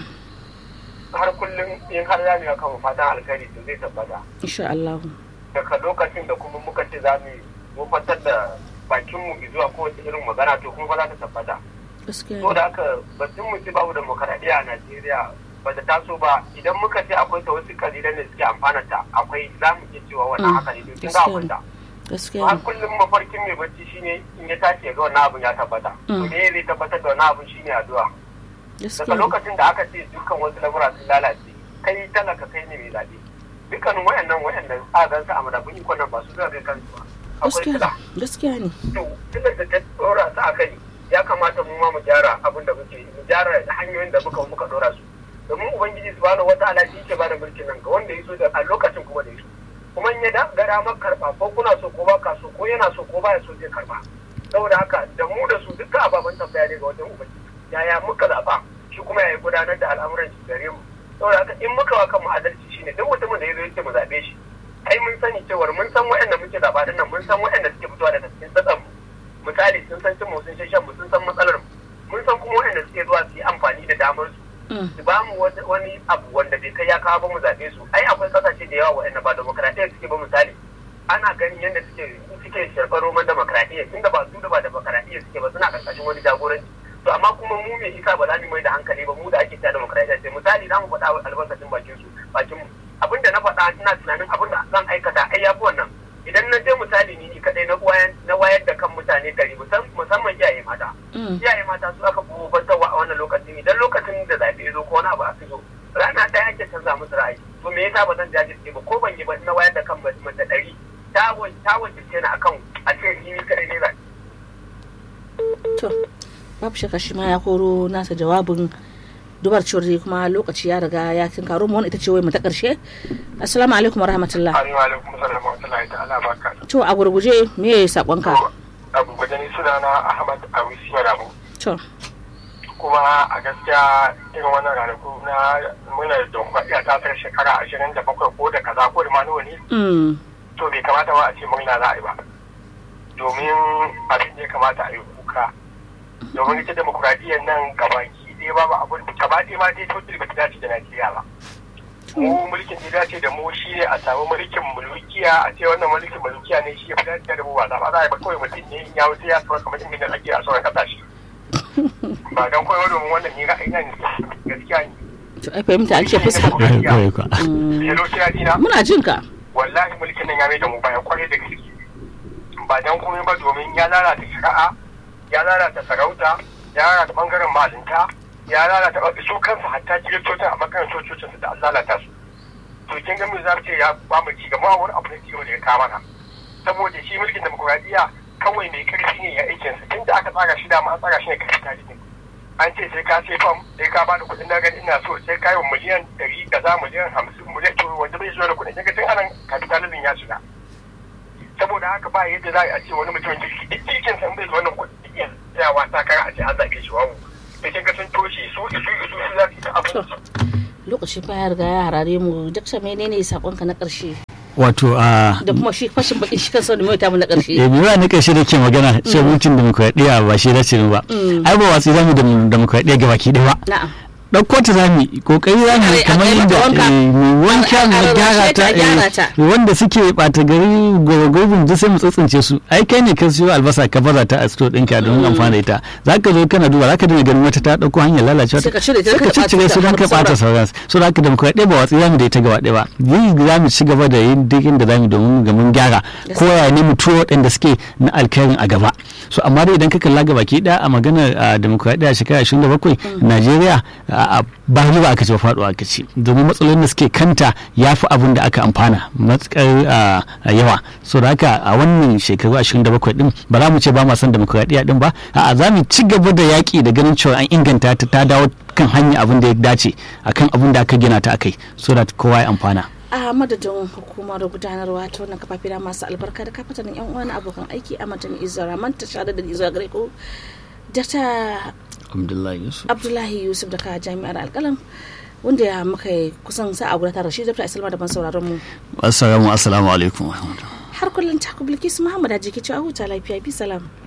har kullum in har za mu yi kan fatan alkhairi to zai tabbata insha Allah daga lokacin da kuma muka ce za mu wofantar da bakinmu zuwa kowace irin magana to kuma ba za ta tabbata. gaskiya So da haka batun mu ce babu demokaradiyya a Najeriya ba ta taso ba idan muka ce akwai ta wasu kalilan da suke amfana ta akwai za mu iya cewa wannan Mm, haka ne don kin ga akwai ta. gaskiya Har kullum mafarkin mai bacci shine in ya tashi ya ga wannan abun ya tabbata. To Mm. me zai tabbatar da wannan abun shine addu'a. Daga gaskiya lokacin da aka ce dukkan wasu lamura sun lalace kai talaka kai ne mai zaɓe. Dukkanin wayannan wayannan a gansu a madafun ikon nan ba su zai kai kansu ba. Akwai gaskiya sila. gaskiya ne to tunda da ta dora su a kai ya kamata mu ma mu gyara abin da muke yi, mu gyara hanyoyin da muka muka dora su domin ubangiji subhanahu wataala shi ke bada mulkin nan ga wanda ya so da a lokacin kuma da ya so kuma in ya da ga damar karba ko kuna so ko ba ka so ko yana so ko baya so zai karba saboda haka da mu da su dukkan ababen tambaya ne ga wajen ubangiji yaya muka zaba shi kuma yaya gudanar da al'amuran shi gare mu saboda haka in muka wa kanmu adalci shine duk mutumin da ya zo ya ce mu zabe shi ai mun sani cewar mun san waɗanda muke zaɓa din nan mun san waɗanda suke fitowa daga cikin tsatsan mu misali sun san cin mu sun shan mu sun san matsalar mu mun san kuma waɗanda suke zuwa su yi amfani da damar su Mm, su ba mu wata- wani abu wanda bai kai ya kawo ba mu zaɓe su ai akwai kasashe da yawa waɗanda ba demokaradiyya suke ba misali ana ganin yadda suke suke sharɓar roman demokaradiyya tunda ba su da ba demokaradiyya suke ba suna ƙarƙashin wani jagoranci to amma kuma mu me isa ba za mu mai da hankali ba mu da ake ta demokaradiyya sai misali za mu faɗa albarkacin bakin su bakin mu abin da na faɗa ina tunanin abin da zan aikata ai ya fi wannan idan na je misali ni ni kaɗai na wayar na wayar da kan mutane ɗari musam- musamman iyaye mata mm, iyaye mata su aka gobantarwa a wannan lokacin idan lokacin da zaɓe ya zo ko wani abu a fito rana ɗaya ake canza musu ra'ayi to me yasa ba zan jajirce ba ko ban yi ba na wayar da kan mace ɗari ta wa- ta wajirce ni akan a ce ni ni kaɗai ne zaɓe to babu shakka shi ma ya koro nasa jawabin dubar cewar dai kuma lokaci ya riga ya tinkaro mu wani ita ce wai mu ta karshe assalamu alaikum warahmatullah Assalamu alaikum salam wa rahmatullahi ta'ala barka to a gurguje me ya sakonka abu gwajani sunana Ahmad Awisi Madamu to kuma a gaskiya irin wannan ranaku na muna da demokradiyya ta tsar shekara ashirin da bakwai ko da kaza ko da ma nawa ne Mm. to bai kamata ba a ce murna za a yi ba domin abin da ya kamata a yi kuka domin ita demokuraɗiyyar nan gabaki ɗaya ba ba abin gaba ɗaya ma dai total ba ta dace da najeriya ba mu mulkin da ya dace da mu shi ne a samu mulkin mulkiya a ce wannan mulkin mulkiya ne shi ya fi dace da mu ba za ba za a yi ba kawai mutum ne in ya wuce ya sauka kamar inda ake a sauran kasashe ba don kawai domin wannan ni ra'ayi na ne gaskiya ne to ai fahimta an ce fuska Kawai kwa. Hello, kina dina? muna jin ka wallahi mulkin nan ya mai da mu baya kwarai da gaske ba dan komai ba domin ya lalata shari'a ya lalata sarauta ya lalata bangaren malinta ya lalata su kansu hatta kiristocin a bangaren cococin su da an lalata su to kin ga me za mu ce ya ba mu ci gaba wani abu ne ciwo da ya kama na saboda shi mulkin demokuraɗiyya kawai mai karfi ne ya aikin sa tunda aka tsara shi da ma an tsara shi ne karfi tarihi an ce sai ka sai fam sai ka bada kuɗin na gani ina so sai ka yi wa miliyan ɗari kaza miliyan hamsin miliyan to wanda bai zuwa da kuɗin yaga tun anan kapitalizm ya shiga saboda haka ba yadda za a ce wani mutumin kirki duk kirkin san bai da wannan kuɗi iya tsayawa takara a ce an zaɓe shi wawu sai kin ga sun toshe su isu isu su za su yi ta abin su lokaci fa ya riga ya harare mu dakta menene sakonka na karshe wato a da kuma shi fashin bakin shi kansa da mai ta mu na karshe eh biwa na karshe da ke magana ce mulkin demokradiyya ba shi dace ba ai ba watsi zamu da demokradiyya ga baki ɗaya ba na'am ɗauko ta zami kokari zami A- a- kamar a- a- yadda wanka. eh, mu wanka A- a- mu a- gyara rarrashe ta, ta a gyara eh, ta. wanda suke ɓata gari gwagwagwabin duk sai mu tsitsince su ai kai ne ka siyo albasa ka baza ta a sto ɗinka don amfana da ita za ka zo kana duba za ka dinga ganin wata ta ɗauko hanyar lalacewa Sai ka cire ta, sai ka ka ɓata ciccire su ta, don ka har ɓata sauran so da haka demokradiyya ba watsi zamu da ita gaba ɗaya ba yi za mu ci gaba da yin duk inda zamu domin ga mun gyara ko ya ne mu tuwo waɗanda suke na alkhairin a gaba so amma dai idan ka kalla gaba ki ɗaya a maganar a demokradiyya shekara 27 Najeriya a- a ba ni ba aka ce ba faɗuwa aka ce domin matsalolin da suke kanta ya fi abin da aka amfana matsakar a- a yawa so da haka a wannan shekaru 27 din ba za mu ce ba ma son demokradiyya din ba a'a za mu ci gaba da yaƙi da ganin cewa an inganta ta ta dawo kan hanya abin da ya dace akan abin da aka gina ta akai so that kowa ya amfana a madadin hukumar gudanarwa ta wannan kafafi da masu albarka da kafatanin yan uwa na abokan aiki a matan izara manta shada da izara gare ku data Abdullahi Yusuf abdullahi yusuf daga jami'ar alkalam wanda ya muka yi kusan sa'a guda tare shi dr isalma da ban sauraron mu assalamu assalamu alaikum har kullum taku bilkisu muhammad a jiki cewa huta lafiya bi salam